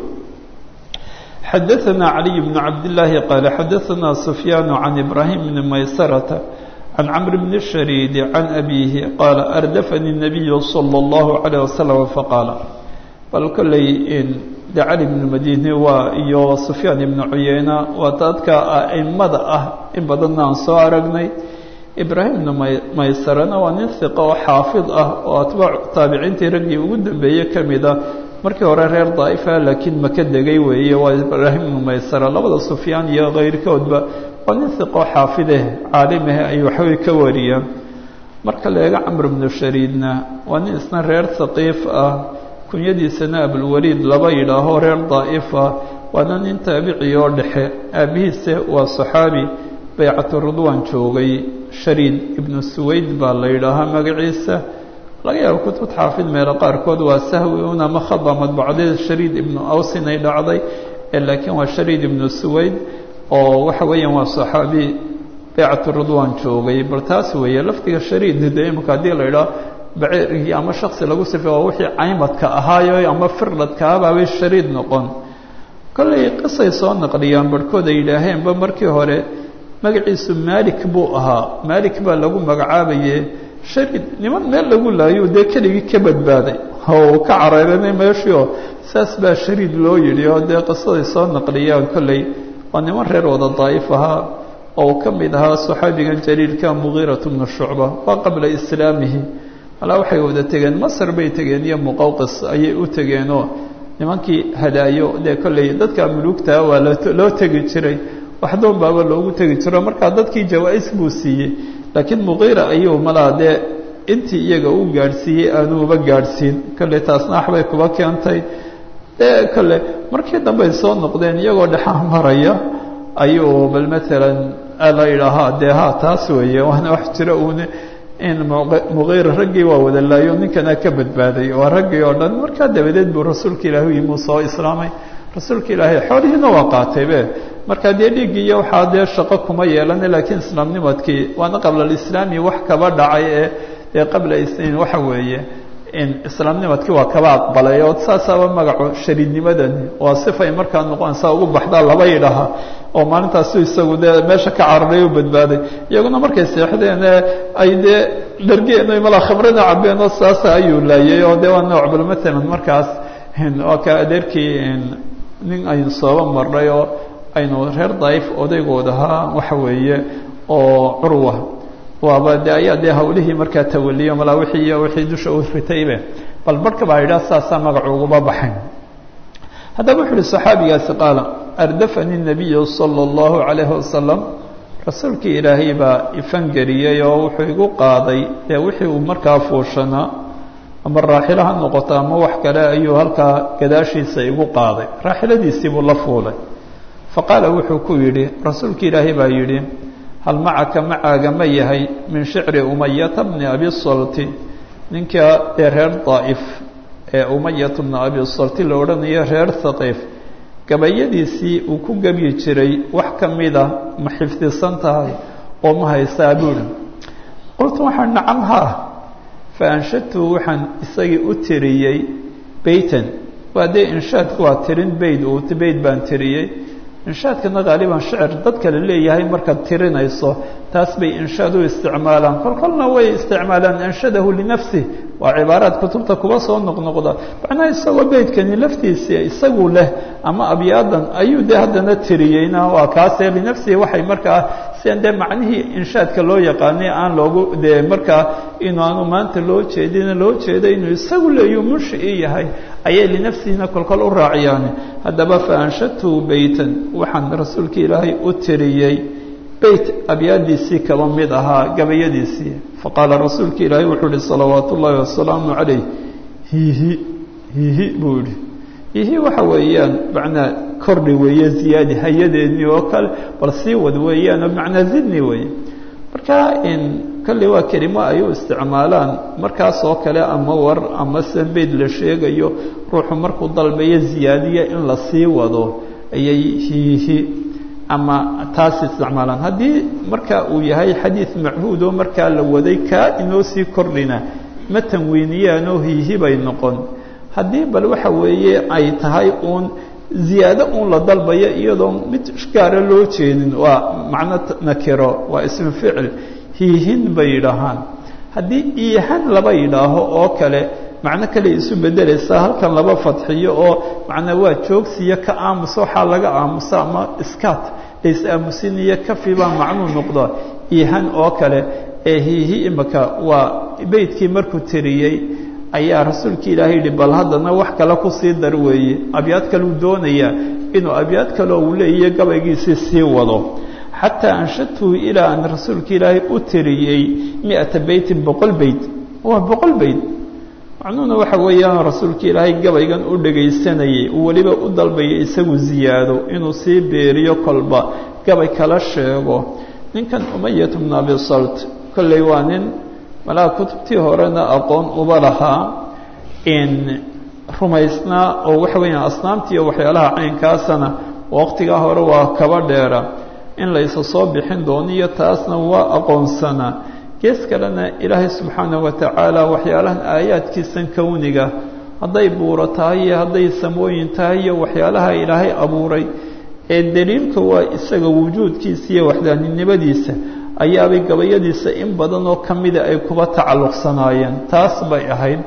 xadaثna عaliي بن cabd الlahi qaala xadaثna سufyaan can ibrahim bni maysarata can cmr bn الshariid can abihi qaala ardafani الnabiyu slى الlahu عalيه waslm faqaala bal kolley de cali bn madini waa iyo sufyaan ibnu cuyeyna waa dadka aimada ah in badanna aan soo aragnay ibraahim ibnu maysarana waa nin hiqa oo xaafid ah oo atbaac taabiciintii raggii ugu dambeeyey ka mid ah markii hore reer daa'ifa laakiin maka degay weeye waa ibraahim ibnu maysara labada sufyaan iyo kayrkoodba waa nin hiqoo xaafideh caalimah ay waxbay ka wariyaan marka la eego camr ibnu shariidna waa nin isna reer haqiif ah kunyadiisana abulwaliid laba yidhaaho reer daa'ifa waana nin taabici oo dhexe aabihiise waa saxaabi baycatu ridwaan joogay shariid ibnu suwayd baa la yidhaahaa magaciisa laga yaabo kutubta xaafid meelo qaarkood waa sahwi un ama khada madbucadeed shariid ibnu awsin ay dhacday laakiin waa shariid ibnu suwayd oo waxa weeyaan waa saxaabi baycatu ridwaan joogay bal taas weeye lafdiga shariid de imika haddii la idhaah baceerigii ama shaksi lagu sifay waa wixii caymadka ahaayo ama firdhadkaabaabay shariid noqon kollay qisay soo naqliyaan barhkood ay yidhaaheenba markii hore magaciisu malik buu ahaa malik baa lagu magacaabaye shariid niman meel lagu laayo dee keligii ka badbaaday oo ka careeranay meeshii oo saas baa shariid loo yidhi oo dee qisaday soo naqliyaan kolley waa niman reer wada daa'if ahaa oo uu ka mid ahaa saxaabigan jaliilka mugiiratu bnu shucba waa qabla islaamihi alaa waxay wada tegeen masar bay tegeen iyo muqawqis ayay u tegeenoo nimankii hadaayo dee kolley dadka mulugtaa waa loo tegi jiray waxdoon baaba loogu tegi jiro markaa dadkii jawaa-is buu siiyey laakiin muqiira ayuu malaa dee intii iyaga u gaadhsiiyey aanu uba gaadhsiin kolley taasna waxbay kuba keentay dee kolle markii dambe ay soo noqdeen iyagoo dhexaa maraya ayuu bal maalan la yidhaahaa dee ha taas weeye waana wax jira uun in muqiira raggii waa wada laayo ninkana ka badbaaday waa raggii oo dhan markaa dabadeed buu rasuulka ilaahi u yimi uu soo islaamay rasuulka ilaahay xoolihiina waa qaataybe markaa dee dhiiggii iyo waxaa dee shaqo kuma yeelana laakiin islaamnimadkii waana qabla alislaami wax kaba dhacay ee dee qabla waxa weeye in islaamnimadkii waa kaba aqbalay oo saasaaba magaco shariidnimadani waa sifay markaa noqonaysaa ugu baxdaa laba yidhaha oo maalintaasu isagu dee meesha ka cararay u badbaaday iyaguna markay seexdeen ay dee dhargeen malaa khamrada cabeen oo saasa ayuu laayay oo dee waa nooc bal maalan markaas waa ka adeerkii nin aynu sooba marnay oo aynu reer daif odaygooda ahaa waxa weeye oo curwa waaba de ayaa dee hawlihii markaa tawaliyo malaa wixii iyo wixii dusha u ritaybe bal barhka baa yidhaha saasaa magacu uguma baxayn haddaba wuxu uhi saxaabigaasi qaala ardafani nabiyu sala allahu calayhi wasalam rasuulkii ilaahay baa ifangeliyey oo wuxuu igu qaaday dee wixii uu markaa fuushanaa ama raaxilo ha noqoto ama wax kale ayuu halkaa gadaashiisa igu qaaday raaxiladiisii buu la fuulay faqaala wuxuu ku yidhi rasuulkii ilaahay baa yidhi hal macaka macaaga ma yahay min shicri umayata bni abi salti ninka ee reer daa'if ee umayata bni abi salti la odhanayo reer haqiif gabayadiisii uu ku gebyi jiray wax ka mida ma xifdisan tahay oo ma haysaa buuri qultu waxaan nacam haa fa anshadtu waxaan isagii u tiriyey beytan waa dee inshaadku waa tirin beyd uu beyd baan tiriyey inshaadkana haaliban shicir dad kale leeyahay markaad tirinayso taas bay inshaad u isticmaalaan kol kolna way isticmaalaan anshadahu linafsih waa cibaaraad kutubta kuba soo noqnoqda macnaha isagoo beydkani laftiisii isagu leh ama abyaadan ayuu dee haddana tiriyeyna waa kaasee linafsihi waxay markaa sian dee macnihii inshaadka loo yaqaanay aan loogu dee markaa inu aanu maanta loo jeedina loo jeedo inuu isagu leeyu munshii yahay ayay linafsihina kolkol u raaciyaan haddaba fa anshadtu beytan waxaan rasuulka ilaahay u tiriyey beyt abyaadiisii kaba mid ahaa gabayadiisii faqaala rasuulka ilaahay wuxuu ihi salawaat ullaahi wasalaamu calayh hiihi hiihi buu yihi hiihi waxa weeyaan macnaa kordhi weeye ziyaadi hayadeednii oo kale bal sii wad weeyaanoo macnaa zidni weeye marka in kolley waa kelimo ay u isticmaalaan markaas oo kale ama war ama se beyd la sheegayo ruuxu markuu dalbayo ziyaadiya in la sii wado ayay hiihi ama taas isticmaalaan haddii marka uu yahay xadiid machuud oo markaa la waday kaa inoo sii kordhina ma tanwiiniyaanoo hiihi bay noqon haddii bal waxa weeye ay tahay uun ziyaado uun la dalbayo iyadoo mid gaara loo jeedin waa macno nakiro waa ismu ficil hiihin bay yidhaahaan haddii iihan laba yidhaaho oo kale macno kale isu bedelaysaa halkan laba fadxiyo oo macnaa waa joogsiyo ka aamusa waxaa laga aamusa ama iskaat lays aamusinayo kafi baa macnuu noqda iihan oo kale ee hiihi imaka waa beydkii markuu tiriyey ayaa rasuulka ilaahay yihi bal haddana wax kale kusii dar weeye abyaad kaleu doonayaa inuu abyaad kaleo uu leeyahy gabaygiisii sii wado xataa anshadtuhu ilaa aan rasuulka ilaahay u tiriyey miata beytin boqol beyt waa boqol beyt macnuhuna waxa weeyaan rasuulka ilaahay gabaygan u dhagaysanayay uu weliba u dalbayay isagu ziyaado inuu sii beeriyo kolba gabay kala sheego ninkan umayat bnu abi salt kolley waa nin malaa kutubtii horena aqoon uba lahaa in rumaysnaa oo waxa weeyaan asnaamtii iyo waxyaalaha caynkaasana waqtigaa hore waa kaba dheera in laysa soo bixin dooniyo taasna waa aqoonsanaa gees kalena ilaahay subxaanahu watacaala waxyaalahan aayaadkiisan kowniga hadday buuro tahay iyo hadday samooyin tahay iyo waxyaalaha ilaahay abuuray ee daliilka waa isaga wujuudkiisa iyo waxdaaninimadiisa ayaabay gabayadiisa in badan oo ka mida ay kuba tacalluqsanaayeen taas bay ahayd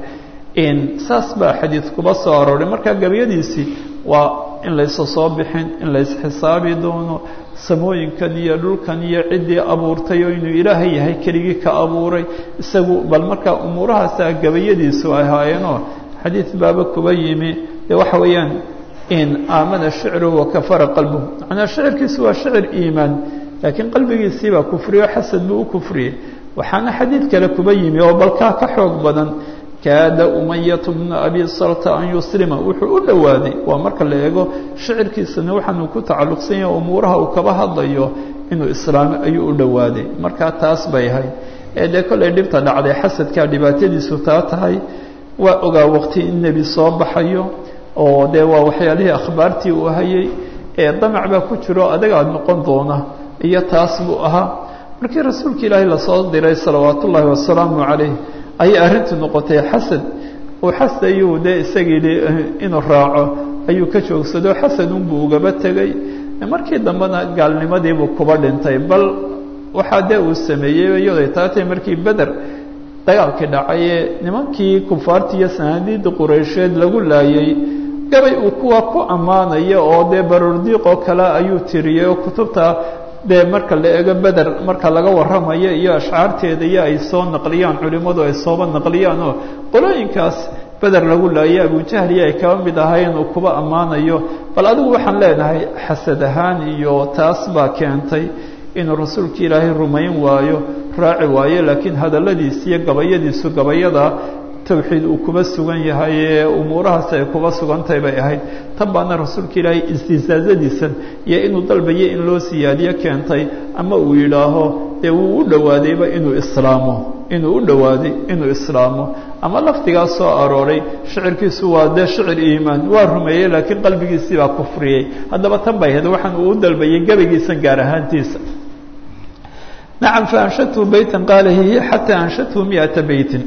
saas baa xadiid kuba soo arooray marka gabayadiisii waa in laysa soo bixin in laysxisaabi doono samooyinkan iyo dhulkan iyo ciddii abuurtay oo inuu ilaahay yahay keligii ka abuuray isagu bal markaa umuurahaasaa gabayadiisu ay ahaayeenoo xadiid baaba kuba yimi dee waxa weeyaan in aamana shicru wakafara qalbuhu macnaa shicirkiisu waa shicir iimaan laakiin qalbigiisiibaa kufriyo xasad buu u kufriyey waxaana xadiid kale kuba yimi oo balkaa ka xoog badan kaada umayatu bnu abi salta an yuslima wuxuu u dhowaaday waa marka la eego shicirkiisana waxaanu ku tacalluqsan yahay umuuraha uu kaba hadlayo inuu islaamo ayuu u dhowaaday markaa taas bay ahayd ee dee kollay dhibta dhacday xasadkaa dhibaatadiisu taa tahay waa ogaa waqti in nebi soo baxayo oo dee waa waxyaalihii akhbaartii uu hayay ee damac baa ku jiro adagaad noqon doona iyo taas buu ahaa markii rasuulka ilaahay lasoo diray salawaat ullaahi wasalaamu calayh ayay arrintu noqotay xasad uu xasad ayuu dee isagii inuu raaco ayuu ka joogsado xasadunbuu ugaba tegey markii dambena gaalnimadiibuu kuba dhintay bal waxaa dee uu sameeyey iyaday taatay markii beder dagaalkii dhacay ee nimankii kufaartii iyo sanaadiidii qureysheed lagu laayay gabay uu kuwa ku ammaanaya oo dee baroordiiqoo kale ayuu tiriyey oo kutubta dee marka la eego beder marka laga warramayo iyo ashcaarteeda iyo ay soo naqliyaan culimmadu ay sooba naqliyaan oo qolooyinkaas beder lagu laayay abujahliya ay kaba mid ahaayeen uu kuba ammaanayo bal adigu waxaan leenahay xasad ahaan iyo taas baa keentay inuu rasuulka ilaahay rumayn waayo raaci waayo laakiin hadalladiisi iyo gabayadiisu gabayada tawxiid uu kuba sugan yahay ee umuurahaasi ay kuba sugantahay bay ahayd tan baana rasuulka ilaahay istisaazadiisan iyo inuu dalbayo in loo siyaadiyo keentay ama uu yidhaaho dee wuu u dhowaadayba inuu islaamo inuu u dhowaaday inuu islaamo ama lafdigaas soo arooray shicirkiisu waa dee shicir iimaan waa rumeeyey laakiin qalbigiisii baa kufriyey haddaba tan bay ahayd waxaan uu u dalbayay gebagiisan gaar ahaantiisa nacam faanshadhu beytan qaala hiya xataa anshadhu miata beytin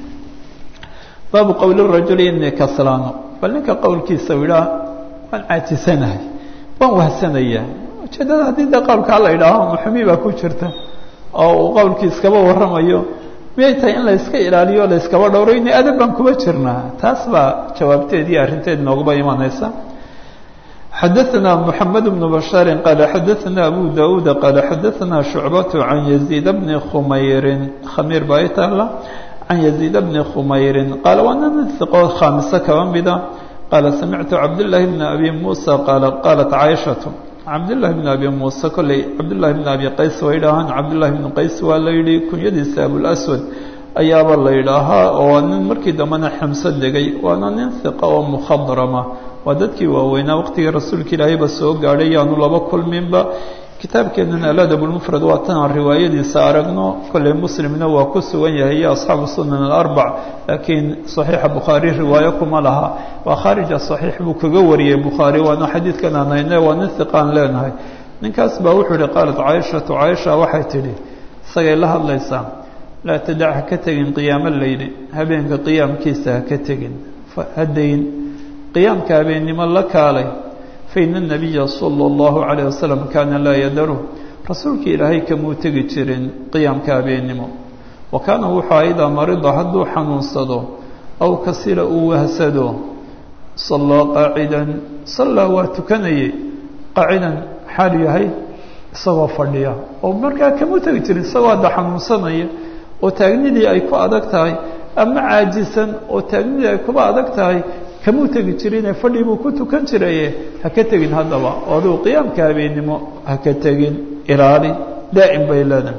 baabu qowli rajuli inii kaslaano bal ninka qowlkiisa u idhaah waan caajisanahay waan wahsanayaa ujeeddada haddii dee qowlkaa la idhaaho muxumi baa ku jirta oo uu qowlkii iskaba warramayo miyay tahay in la yska ilaaliyo la yskaba dhowro ini adab baan kuba jirnaa taas baa jawaabteedii arrinteed nooguba imanaysa xadaثna mحamed بن بشhاaر qال xadaثna أbو daؤuud qال xadaثna شhuعbaة عan يزيid بن khmayri khamiir baa taala can يزيid بن khmayri qaal waana nin ثiqo khaamiso kaba mida qaala samictu cabdاللahi بن أbي muسى qaal qaalat caiشhaة cabdالlahi بن أbي muسى kolley cabdالlahi بن أbي qays way idhaahaan cabdالlahi بن qays waa la yihi kunyadiisa abوlأswad ayaaba la yidhaahaa oo nin markii dambena xamso degay waana nin ثiqa oo mkhadrama waa dadkii waaweynaa waqtigii rasuulka ilaahayba soo gaadhay yaanu laba kulminba kitaabkeennan aladab lmufrad waa tan aan riwaayadiisa aragno kolley muslimna waa ku sugan yahay iyo asxaabu sunan alarbac laakiin saxiixa bukhaari riwaayo kuma laha waa khaarija saxiix buu kaga wariyey bukhaari waana xadiidkan aan hayne waa nin hiqaan leenahay ninkaas baa wuxuu yihi qaalat caaishatu caaisha waxay tidhi isagay la hadlaysaa laa tadac ha ka tegin qiyaamo leyli habeenka qiyaamkiisa ha ka tegin hadayn qiyaamka habeennimo la kaalay faina الnabiya salى اllahu عalيه wasalam kaana laa yadaru rasuulka ilaahay kamuu tegi jirin qiyaamka habeennimo wa kaana wuxuu idaa marida hadduu xanuunsado aw kasila uu wahsado sallaa qaacidan sallaa waa tukanayay qaacidan xaal yahay isagoo fadhiya oo markaa kamuu tegi jirin isagoo hadda xanuunsanaya oo taagnidii ay ku adag tahay ama caajisan oo taagnidii ay kuba adag tahay kamuu tegi jirine fadhi buu ku tukan jiraye ha ka tegin haddaba oo aduu qiyaamka habeennimo ha ka tegin ilaali daa'im bay leedahay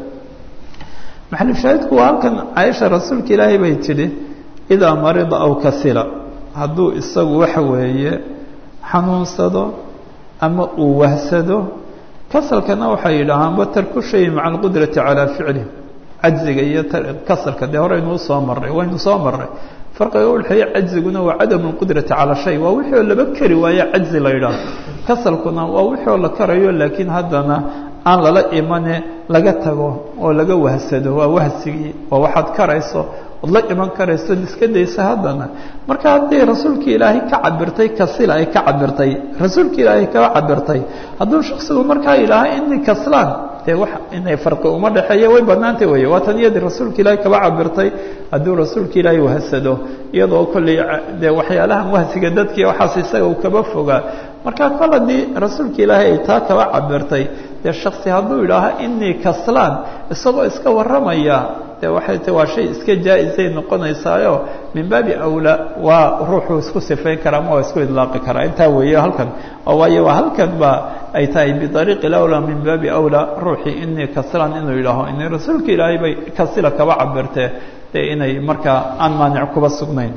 maxalushaahidku waa halkan caaisha rasuulka ilaahay bay tidhi idaa marida aw kasila hadduu isagu waxa weeye xanuunsado ama uu wahsado kasalkana waxay yidhaahaanba tarku shay maca alqudrati calaa ficlih cajziga iyo kasalka dee horeynuu soo marray waynu soo marray farqiga udhexeeya cajziguna waa cadamu lqudrati calaa shay waa wixii oo laba kari waayo cajzi la yidhaaho kasalkuna waa wixii oo la karayo laakiin haddana aan lala imane laga tago oo laga wahsado waa wahsigii waa waxaad karayso ood la iman karayso od iska daysa haddana marka haddii rasuulka ilaahay ka cabirtay kasila ay ka cabirtay rasuulka ilaahay kaa cabirtay hadduu shaksigu markaa yidhaaha inii kaslaan dee wax inay farqi uma dhexeeya way banaantay wey waa tan iyadii rasuulka ilaahay kaba cabirtay hadduu rasuulka ilaahay wahsado iyadoo kolley dee waxyaalahan wahsiga dadkii waxaas isaga uu kaba fogaa marka kol haddii rasuulka ilaahay ay taa kaba cabirtay dee shaksi hadduu yidhaaha inii kaslaan isagoo iska warramaya de waxay ta waa shay iska jaa-isay noqonaysaayo min baabi awlaa waa ruuxuu isku sifayn karaa ama waa isku idlaaqi karaa intaa weeye halkan oo waayo waa halkan baa ay tahay biariiqi lawlaa min baabi awlaa ruuxii inii kasilan inuu yidhaaho inay rasuulka ilaahay bay kasila kaba cabirtee dee inay markaa aan maanic kuba sugnayn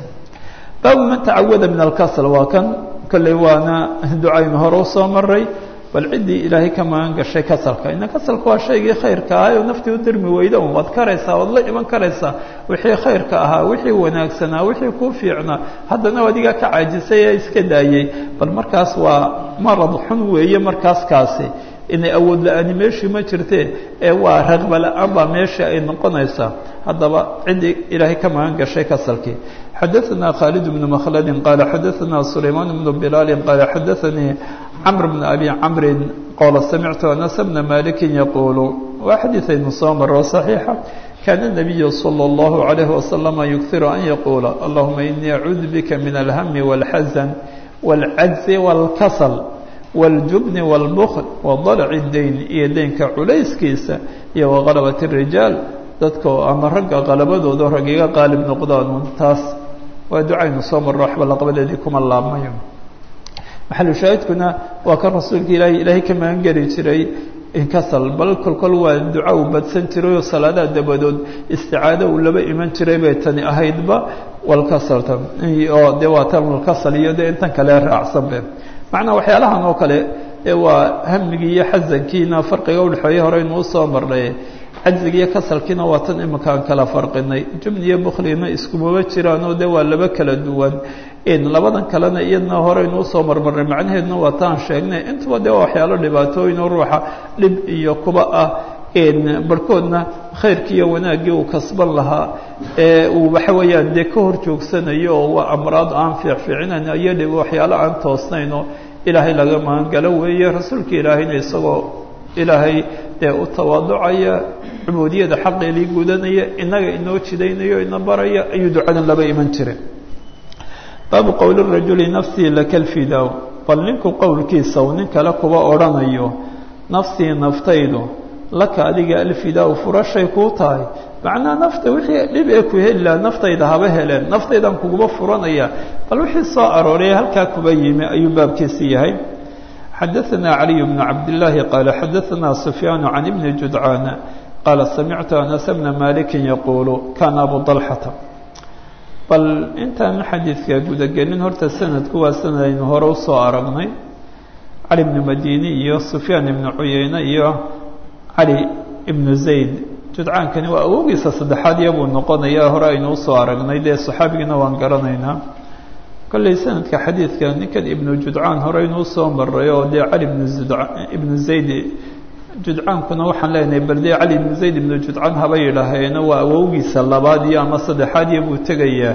baabu man tacawada min alkasl waa kan kolley waana ducaynu hore usoo maray bal ciddii ilaahay ka magan gashay kasalka ina kasalka waa shaygii khayrka ahaa oo naftii u dirmi weyda un waad karaysaa waad la iman karaysaa wixii khayrka ahaa wixii wanaagsanaa wixii kuu fiicnaa haddana adigaa ka caajisay ee iska daayey bal markaas waa marad xun weeye markaas kaasi inay awood la-aani meeshii ma jirtee ee waa raqba la-aan baa meeshii ay noqonaysaa haddaba ciddii ilaahay ka magan gashay kasalkii xadaثna khالد بن مkلd qال xadaثna سulayman بن بlال qال xadaثnii cمر بن أbي cمr qال samعtu أنس بن مالك yquل waa xadiiثaynu soo maro صaحيixa kاn النبي صلى الله عليه وسلم يkثir أn yquل اللهma إنii أcuudu bka min الهم والxزن والعجز والkسل والجبن والبkل وضلع الdayn iyo deynka culayskiisa iyo وغلبة الرiجاaل dadka ama ragga qalabadooda rag iga qaalib noqdaan taas waa ducaynu soo marro waxba laqabadeedii kuma laabmayo maxalu shaahidkuna waa kan rasuulka ilaahay ilaahay ka magan geli jiray inkasal bal kolkol waa duca uu badsan jiray oo salaadaha dabadood isticaado uu laba iman jiray bay tani ahaydba walkasalta oo dee waa tan walkasal iyo dee intan kale raacsanbe macnaa waxyaalahan oo kale ee waa hamigii iyo xasankiina farqiga udhexeeya horeynu usoo marnay cajziga iyo kasalkiina waa tan imika aan kala farqinay jubni iyo buklina iskumaba jiraanoo de waa laba kala duwan labadan kalena iyadna horeynu usoo marmarnay macnaheedna waa taan sheegnay intuba de waa waxyaalo dhibaatooyin oo ruuxa dhib iyo kuba ah barhkoodna khayrkii iyo wanaaggii uu kasban lahaa ee uu waxa weeyaan dee ka hor joogsanayo oo waa amraad aan fiicfiicinayn iyo dhib waxyaalo aan toosnayn oo ilaahay laga magangalo weeye rasuulka ilaahayna isagoo ilaahay dee u tawaaducaya cubuudiyada xaqeelii gudanaya inaga inoo jidaynayo ina baraya ayuu ducadan laba iman jiray baabu qowli rajuli nafsii laka lfidaa bal ninku qowlkiisa uu nin kale kuba odhanayo nafsii naftaydu laka adiga alfidaa furashay kuu tahay macnaa nafta wixii dhib ee ku heli laha naftayda haba heleen naftaydan kuguma furanaya bal wixii soo arooray halkaa kuba yimi ayuu baabkiisi yahay xadaثna عaliي بن cabdاللahi qال xadaثna سfyaan عan بn judcاn qala samictu anas bna maliki yaqulu kana abu طalxata bal intaan xadiidka gudagelin horta sanadku waa sanad aynu hore usoo aragnay cali bnu madini iyo sufyaan ibnu cuyeyne iyo cali ibnu zayd judcaankani waa awogiisa saddexaad iyabuu noqonaya hore aynu usoo aragnay dee saxaabigiina waan garanaynaa kolley sanadka xadiidka ninkan ibnu judcaan horeynu usoo maray oo dee cali ibnu ibnu zayd judcaankuna waxaan leenahay bal dee cali ibnu zayd ibnu judcaan haba yidhaaheena waa awowgiisa labaad iyo ama saddexaad iyo buu tegayaa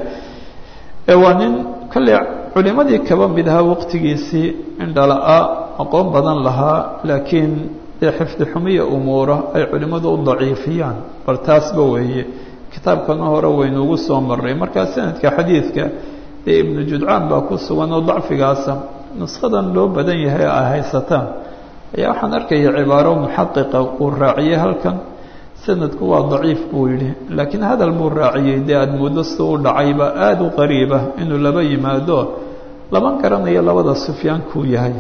ee waa nin kolley culimadii kaba mid ahaa waqtigiisii indhala-a aqoon badan lahaa laakiin dee xifdi xumiya umuura ay culimmadu u daciifiyaan bal taasba weeye kitaabkana hore waynuugu soo maray markaa sanadka xadiidka dee ibnu judcaan baa ku sugan oo dacfigaasa nuskadan loo badan yahay ay haysataan ayaa waxaan arkaya cibaaro muxaqiqa uu raaciyey halkan sanadku waa daciif buu yidhi laakiin hadal buu raaciyey dee aada muddo si u dhacayba aada u qariiba inuu laba yimaado lama garanayo labada sufyaankuu yahay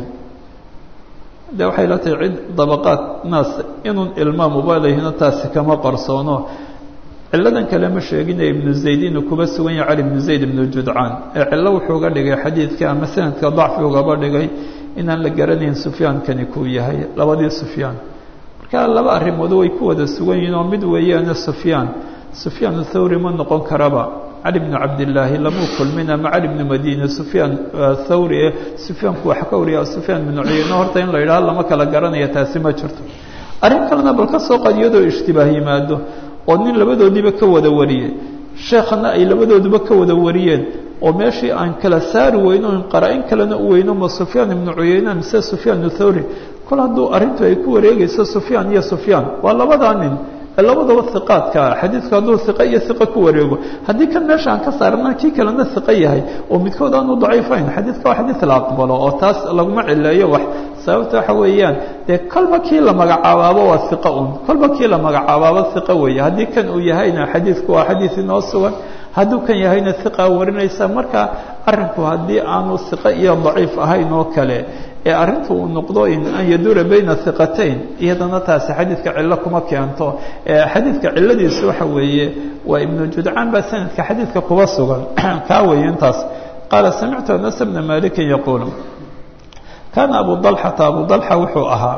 de waxay la tahay cid dabaqaad naas inun ilmaam ubalahino taasi kama qarsoono ciladan kale ma sheegina ibnu zayd inuu kuba sugan yahay cali ibnu zayd ibnu judcaan ee cillo wuxuu ga dhigay xadiidka ama sanadka dacfi ugaba dhigay inaan la garanayn sufyaankani kuu yahay labadii sufyaan marka laba arrimood way ku wada sugan yihiin oo mid weeyaane sufyaan sufyaan thawri ma noqon karaba cali bnu cabdillaahi lamuu kulmin ama cali bnu madiine sufyaan thawri ee sufyaanku wax ka wariya sufyaan bnu cuyeyne horta in la yidhaha lama kala garanaya taasi ma jirto arrin kalena bal ka soo qad iyadoo ishtibaah yimaado oo nin labadoodiiba ka wada wariyey sheekhana ay labadooduba ka wada wariyeen oo meeshii aan kala saari weyno in qaraa-in kalena u weyno ma sufyaan ibnu cuyeyne mise sufyaan thawri kol hadduu arrintu ay ku wareegayso sufyaan iyo sufyaan waa labadaa nin ee labadaba hiqaadka ah xadiidku hadduu hiqo iyo hiqo ku wareego haddii kan meesha aan ka saarana kii kalena hiqo yahay oo midkood aanu daciifayn xadiidka waa xadiid la aqbalo oo taas laguma cileeyo wax sababta waxa weeyaan dee kolba kii la magacaabaabo waa hiqo un kolba kii la magacaabaabo hiqo weeye haddii kan uu yahayna xadiidku waa xadiid inoo sugan hadduu kan yahayna hiqa warinaysa marka arrinku haddii aanu hiqo iyo daciif ahayn oo kale ee arrinta uu noqdo an yaduura bayna hiqatayn iyadana taasi xadiidka cillo kuma keento xadiidka cilladiisu waxa weeye waa ibnu judcaan baa sanadka xadiidka kuba sugan kaa weeye intaas qaala samictu anas bna malikin yaquul kaana abu dalxata abu dalxa wuxuu ahaa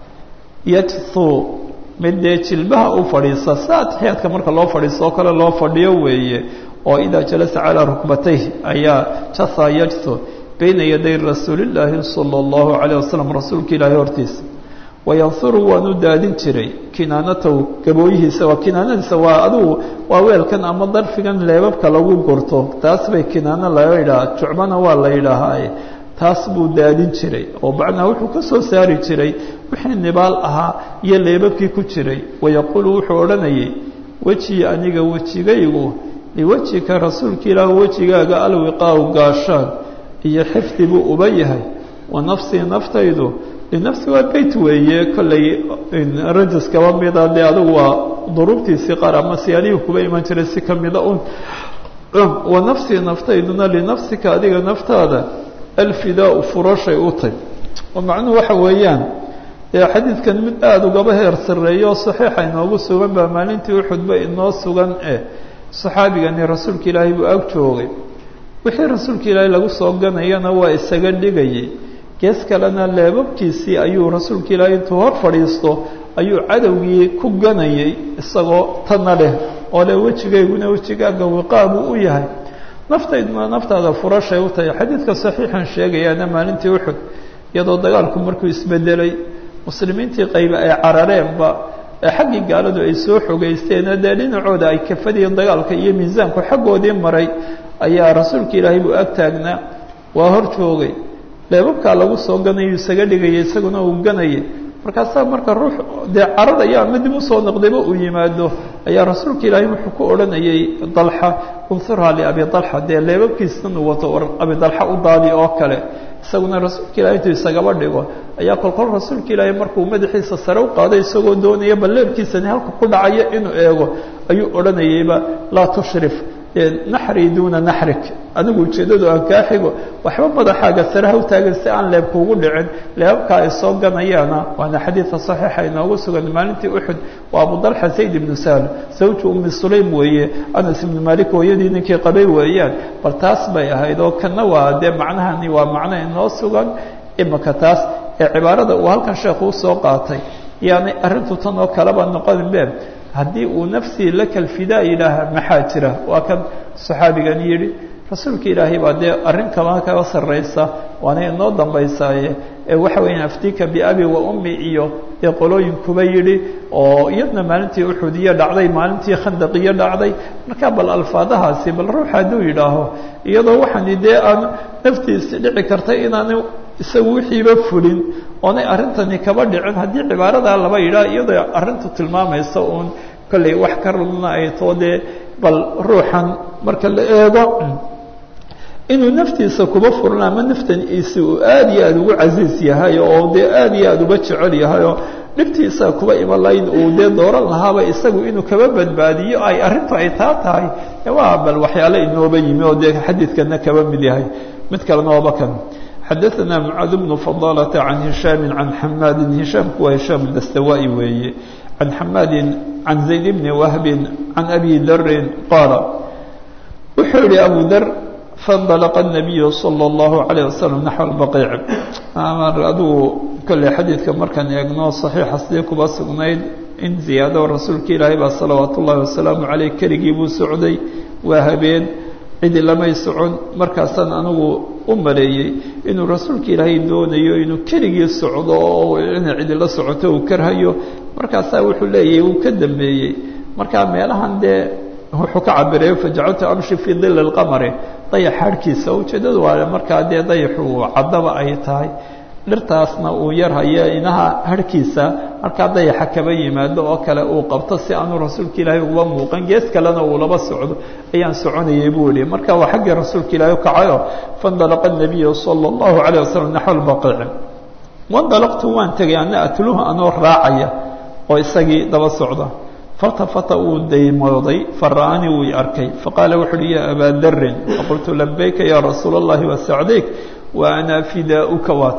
yajthuu mid dee jilbaha u fadhiisa sida atixiyaadka marka loo fadhiisto oo kale loo fadhiyo weeye oo idaa jalasa calaa rukbatayh ayaa jatha yajthu bayna yaday rasuulillaahi sala allahu calayh wasalam rasuulka ilaahay hortiisa wayanhuru waanu daadin jiray kinaanatahu gabooyihiisa waa kinaanadiisa waa adugu waa weelkan ama darfigan leebabka lagu gurto taas bay kinaano laga yidhaha jucbana waa la yidhaahaaye taas buu daadin jiray oo macnaa wuxuu ka soo saari jiray wixii nibaal ahaa iyo leebabkii ku jiray wayaquulu wuxuu odhanayay wejii aniga wejigaygu liwejika rasuulka ilaah wejigaaga alwiqaaw gaashaan iyo xifdi buu uba yahay wa nafsii naftaydu linafsi waa beyt weeye kollay rajas kaba mida dee adugu waa duruubtiisii qaar ama siyaalihii kuba iman jiray si kamida un wa nafsii naftayduna linafsika adiga naftaada alfidaau furashay u tay oo macnuhu waxa weeyaan dee xadiidkan mid aada ugaba heer sarreeyo oo saxiixa inoogu sugan baa maalintii uxudba inoo sugan eh saxaabigani rasuulka ilaahay buu ag joogay wixii rasuulka ilaahay lagu soo ganayana waa isaga dhigayay gees kalena leebabkiisii ayuu rasuulka ilaahay intuu hor fadhiisto ayuu cadowgii ku ganayay isagoo tana leh oo le wejigayguna wejigaaga wiqaabuu u yahay naftayduna naftaada furashay u tahay xadiidka saxiixan sheegayaana maalintii uxud iyadoo dagaalku markuu isbedelay muslimiintii qayba ay carareenba ee xaggii gaaladu ay soo xogeysteen dee dhinacooda ay kafadiin dagaalka iyo miisaanku xaggoodii maray ayaa rasuulka ilaahay buu ag taagnaa waa hor joogay leebabkaa lagu soo ganayu isaga dhigaya isaguna uu ganayay markaasaa marka ruux dee cararaya ama dib usoo noqdayba uu yimaado ayaa rasuulka ilaahay wuxuu ku odhanayay dalxa unsurhaa liabi dalxa dee leebabkiisan uu wato war abi dalxa u daadi oo kale isaguna rasuulka ilahay intuu isagaba dhigo ayaa kolkol rasuulka ilaahay markuu madaxiisa sare u qaaday isagoo doonaya bal leebkiisani halka ku dhacayo inuu eego ayuu odhanayayba laa tushrif naxrii duuna naxrik adigu ujeeddadu aan kaa xigo waxba madaxaaga sare ha u taagan si aan leebkuugu dhicin leebabkaa ay soo ganayaana waana xadiidka saxiixa inoogu sugan maalintii uxud waa abu dalxa zayd ibnu sahl zawju ummi sulaym weeye anas ibnu malik hooyadii ninkii qabay weeyaan bal taas bay ahayd oo kana waa dee macnahani waa macno inoo sugan imika taas ee cibaarada uu halkan sheekhu usoo qaatay yaanay arrintu tan oo kaleba noqonin be haddii uu nafsii laka alfidaa yidhaaha maxaa jira waa kan saxaabigan yidhi rasuulka ilaahay baa dee arrin kama kaga sarraysa waana inoo dambaysaaye ee waxa weeyaan aftika biabi wa ummi iyo dee qolooyinkuba yidhi oo iyadna maalintii uxudiyo dhacday maalintii khandaqiyo dhacday marka bal alfaadahaasi bal ruux hadduu yidhaaho iyadoo waxaani dee aan naftiisi dhici kartay inaana isagu wixiiba fulin oonay arrintani kaba dhicin haddii cibaaradaa laba yidhaah iyadoo arrintu tilmaamaysa uun kollay wax ka rudna ay too dee bal ruuxan marka la eego inuu naftiisa kuba furan ama naftaniisi uu aada iyo aada ugu casiis yahay oo dee aada iyo aada uba jecel yahay oo dhibtiisa kuba iman lahayn uu dee dooran lahaaba isagu inuu kaba badbaadiyo ay arrintu ay taa tahay waa bal waxyaale inooba yimi oo dee xadiidkana kaba mid yahay mid kalena waaba kan xadaثna mعاad بن فضالة عن هiشhاm عan حmاad هiشhaamku waa هiشhاm dastawائي weeye عan حmاadi عan زayd بن وهب عan أbي dri qاala wuxuu yihi أbu dr faاnطلqa النabiy slى الlaه عليه وsلم نaحو البقيع adugu kolley xadiidka markaan eegno صaحيixa sidii kuba sugnayd in ziyaado rasuulka ilaahay baa salawaat الlahi وaسalaaم عaleyh keligii buu socday waa habeen cidi lamay socon markaasaan anigu u maleeyey inuu rasuulka ilaahay doonayo inuu keligii socdo oo inay cidi la socoto uu karhayo markaasaa wuxuu leeyahay uu ka dambeeyey markaa meelahan dee wuxuu ka cabirayo fajacaltu amshi fii dili اlqamari dayax harhkiisa ujeeddadu waa markaa dee dayaxu caddaba ay tahay dhirtaasna uu yar hayo inaha harhkiisa markaa dayaxa kaba yimaado oo kale uu qabto si aanu rasuulka ilaahay uba muuqan gees kalena uu laba socdo ayaan soconayay buu yihi marka waa xaggii rasuulka ilaahay ukacayo faاndalaqa الnabiyu salى الlahu عalيه waslm naxو اlbaqiici wandalaqtu waan tegay ana atluhu anoo raacaya oo isagii daba socda faltafata uu daymooday fara'anii wuu i arkay faqaala wuxu uhi ya abaa darin faqultu labayka ya rasuula اllahi wasacdayk wa ana fidaauka waatan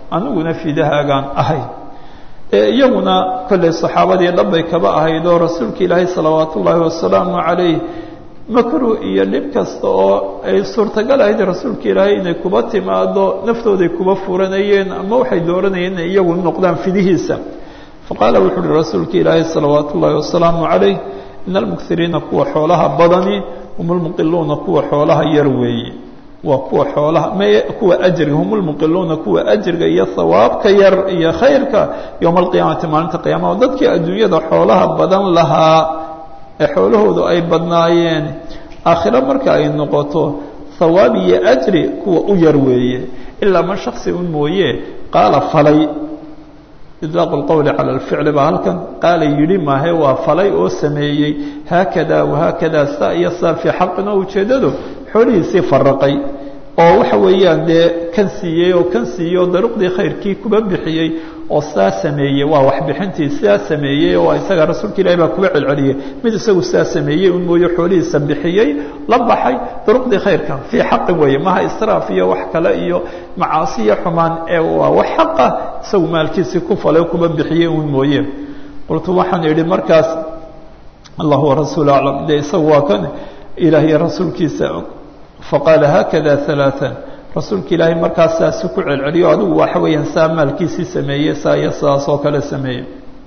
aniguna fidahaagaan ahay iyaguna kolley saxaabadii dhanbay kaba ahayd oo rasuulka ilaahay salawaat ullaahi wasalaamu calayh makruh iyo dhib kasta oo ay suurtagal ahayd rasuulka ilaahay inay kuba timaado naftooday kuba furanayeen ama waxay dooranayeen inay iyagu noqdaan fidihiisa faqaala wuxu uhi rasuulka ilaahay salawaat ullaahi wasalaamu calayh in almukiriina kuwa xoolaha badani hum lmuqiluuna kuwa xoolaha yar weeye waa kuwa xoolaha m kuwa ajriga hum lmuqiluuna kuwa ajriga iyo hawaabka yar iyo khayrka yowma alqiyaamati maalinta qiyaamaha dadkii adduunyada xoolaha badan lahaa ee xoolahoodu ay badnaayeen aakhiro marka ay noqoto hawaab iyo ajri kuwa u yar weeye ilaa man shaksi un mooye qaala falay idlaaqu lqowli cala alficli baa halkan qaala yidhi maahe waa falay oo sameeyey haakada wahaakada saa iyo saa fii xaqin oo ujeeddadu xoolihiisii faraqay oo waxa weeyaan dee kan siiyey oo kan siiyey oo daruqdii khayrkii kuba bixiyey oo saa sameeyey waa waxbixintii sidaa sameeyey oo isaga rasuulka ilahi baa kuba celceliyey mid isagu saa sameeyey un mooye xoolihiisa bixiyey la baxay daruqdii khayrka fii xaqin weeye maha israaf iyo wax kale iyo macaasi iyo xumaan ee waa wax xaqa isagu maalkiisii ku falay kuba bixiyey un mooye qultu waxaan idhi markaas allah warasuul aclam de isagu waa kan ilaah iyo rasuulkiisa faqaala haakada alaaan rasuulka ilaahay markaas saasu ku celceliyo adigu waxa weeyaan saa maalkiisii sameeyey saa iyo sidaas oo kale sameeyey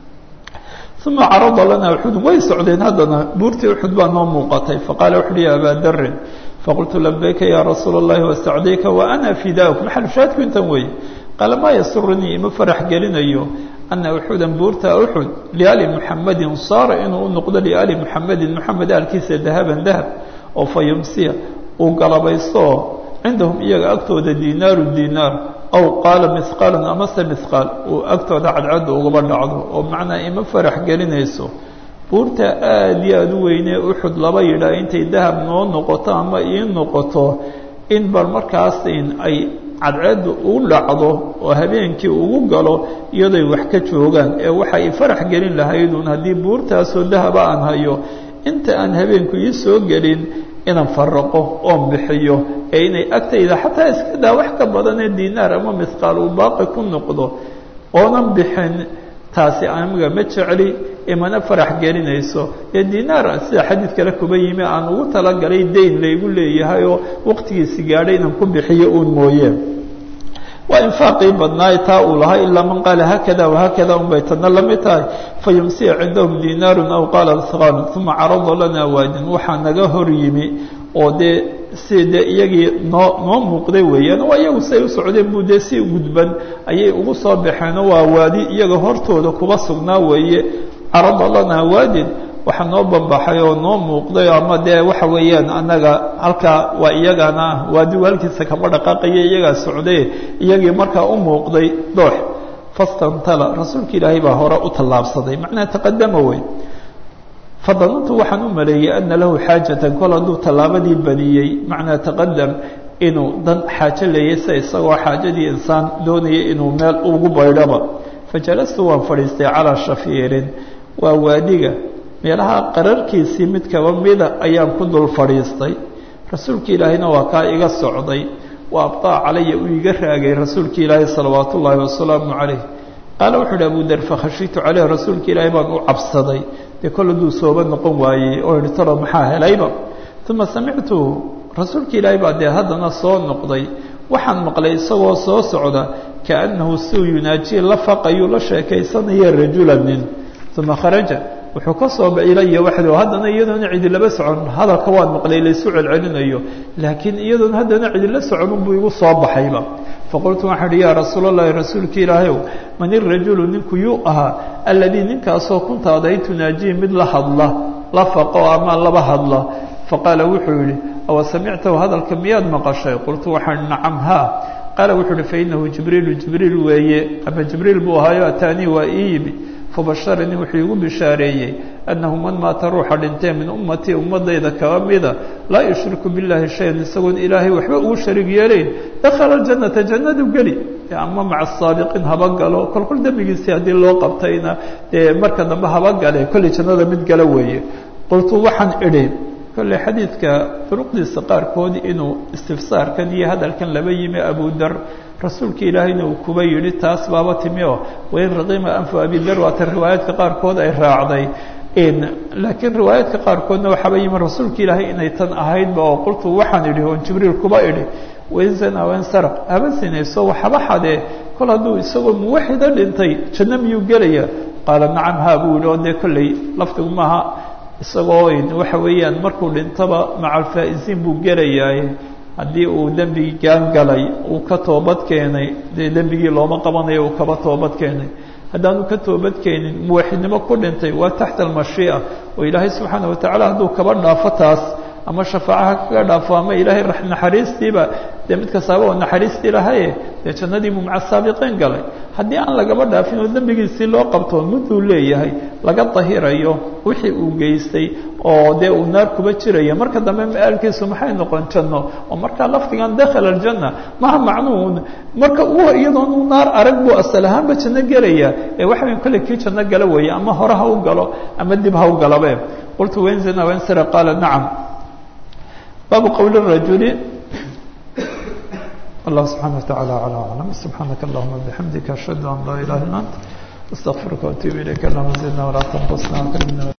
uma carada lana uxudun way socdeen haddana buurtii uxud baa noo muuqatay faqaala wuxu uhi ya abaa darin faqultu labayka ya rasuula اllahi wastacdayka wa ana fidaak maxal shaadku intan weeye qaala maa yasurunii ima farax gelinayo ana uxudan buurta uxud liali muxamadin saara inuu u noqdo liali muxamedin muxamed aalkiisa dahaban dahab oo fa yumsiya uu galabaysto cindahum iyaga agtooda dinaaru dinaar aw qaala mihqaalan amase mihqaal uu agtooda cadcadda ugaba dhacdo oo macnaa ima farax gelinayso buurta aada iyo aada u weynee uxud laba yidhaa intay dahab noo noqoto ama ii noqoto in bal markaasin ay cadceeddu u dhacdo oo habeenkii ugu galo iyadoy wax ka joogaan ee waxay farax gelin lahaydun haddii buurtaasoo dahaba aan hayo inta aan habeenku ii soo gelin inaan faraqo oon bixiyo ee inay agtayda xataa iska daa wax ka badanee dinaar ama mihqaal uu baaqi ku noqdo oonan bixin taasi amiga ma jecli imana farax gelinayso ee dinaar sida xadiid kale kuba yimi aan ugu talagalay dayn laygu leeyahay oo waqtigiisi gaadhay inaan ku bixiyo uun mooye waa infaaqii badnaay taa uu lahaa ilaa man qaala haakada wahaakada un bay tadna la mid tahay fayumsiya cindahum dinaarun aw qaala mihqaalun uma carada lana waadin waxaa naga hor yimi oo dee si dee iyagii noo noo muuqday weeyaan waa iyagu siay u socdeen buu dee si gudban ayay ugu soo baxeenoo waa waadi iyaga hortooda kuba sugnaa weeye carada lana waadin waxaa noo bambaxay oo noo muuqday ama dee waxa weeyaan annaga halkaa waa iyagana waadigu halkiisa kama dhaqaaqaya iyagaa socday iyagii markaa u muuqday doox fastantala rasuulka ilaahay baa hore u tallaabsaday macnaha taqadama wey fadanantu waxaan u maleeyey ana lahu xaajatan kol hadduu tallaabadii badiyey macnaa taqadam inuu dan xaajo leeyay sida isagoo xaajadii insaan doonayay inuu meel ugu baydhaba fajalastu waan fadhiistay calaa shafiirin waa waadiga meelaha qararkiisii mid kaba mida ayaan ku dul fadhiistay rasuulka ilaahayna waa kaa iga socday wa abdaa calaya uu iga raagay rasuulka ilaahay salawaat ullaahi wasalaamu calayh qaala wuxu uhi abu dar fakhashitu caleyh rasuulka ilaahay baan u cabsaday dee kol hadduu sooba noqon waayey oo idhi talo maxaa helayba uma samictu rasuulka ilaahay baa dee haddana soo noqday waxaan maqlay isagoo soo socda kaannahu siuu yunaajiye la faqayuu la sheekaysanaya rajula nin uma kharaja wuxuu ka soo ilaya waxdo haddana iyadoona cidi laba socon hadalka waan maqlay laysu celcelinayo laakiin iyadoona haddana cidi la socon unbuu igu soo baxayba faqultu waxaan uhi yaa rasuul allahi rasuulka ilaahayow man irajulu ninku yuu ahaa alladii ninkaasoo kunta aday tunaajihi mid la hadla la faqo ama laba hadla faqaala wuxuu yihi awa samictahu hadalka miyaad maqashay qultu waxaan nacam haa qaala wuxuu uhi fainahu jibriilu jibriil weeye ama jibriil buu ahaayo ataanii waa ii yimi fabasharanii wuxuu igu bishaareeyey annahu man maata ruuxa dhintee min ummatii ummadayda kaba mida laa yushriku billahi shayan isagoon ilaahay waxba ugu shariig yeelayn dakhala aljannata jannadu geli ama maca asaabiqiin haba galo kolkol dembigiisii haddii loo qabtayna dee marka dambe haba gale kolley jannada mid gala weeye qultu waxaan idhi kolley xadiidka duruqdiisa qaarkood inuu istifsaarkan iyo hadalkan laba yimi abu dar rasuulka ilaahayna uu kuba yidhi taas baaba timi oo wain raqima anfu abidar waata riwaayaadka qaarkood ay raacday laakiin riwaayaadka qaarkoodna waxaaba yimi rasuulka ilaahay inay tan ahaydba oo qultu waxaan idhi oon jibriil kuba idhi wainzana wansaraq haba sinayso waxaba xadee kol hadduu isagoo muwaxida dhintay janno miyuu gelaya qaala nacam haa buu yihi oo dee kolley lafdigu maaha isagoo waxa weeyaan markuu dhintaba maca alfaa'iziin buu gelayaa haddii uu dembigii gaangalay uu ka toobad keenay dee dembigii looma qabanayo uu kaba toobad keenay haddaanu ka toobad keenin muwaxidnimo ku dhintay waa taxta almashii'a oo ilaahay subxaana watacaala hadduu kaba dhaafo taas ama shafaacaha kaga dhaafo ama ilaahay naxariistiiba dee mid kastaaba oo naxariistii lahaye dee jannadiibuu maca saabiqiin galay haddii aan lagaba dhaafin oo dembigiisii loo qabto mudduu leeyahay laga dahirayo wixii uu geystay oo dee uu naar kuba jiraya marka dambe ma-aalkiisu maxay noqon janno oo markaa lafdigan dakhala aljanna maha macnuun marka u iyadoon u naar arag buu asal ahaanba janno gelaya ee waxa way kolley kii janno gala weeye ama hore ha u galo ama dib ha u galabe qultu wenzina wensara qaala nacam baabu qowli rajuli الله سبحانه وتعالى على أعلم سبحانك اللهم بحمدك أشهد أن لا إله إلا أنت استغفرك وأتوب إليك اللهم زدنا ولا تنقصنا وكرمنا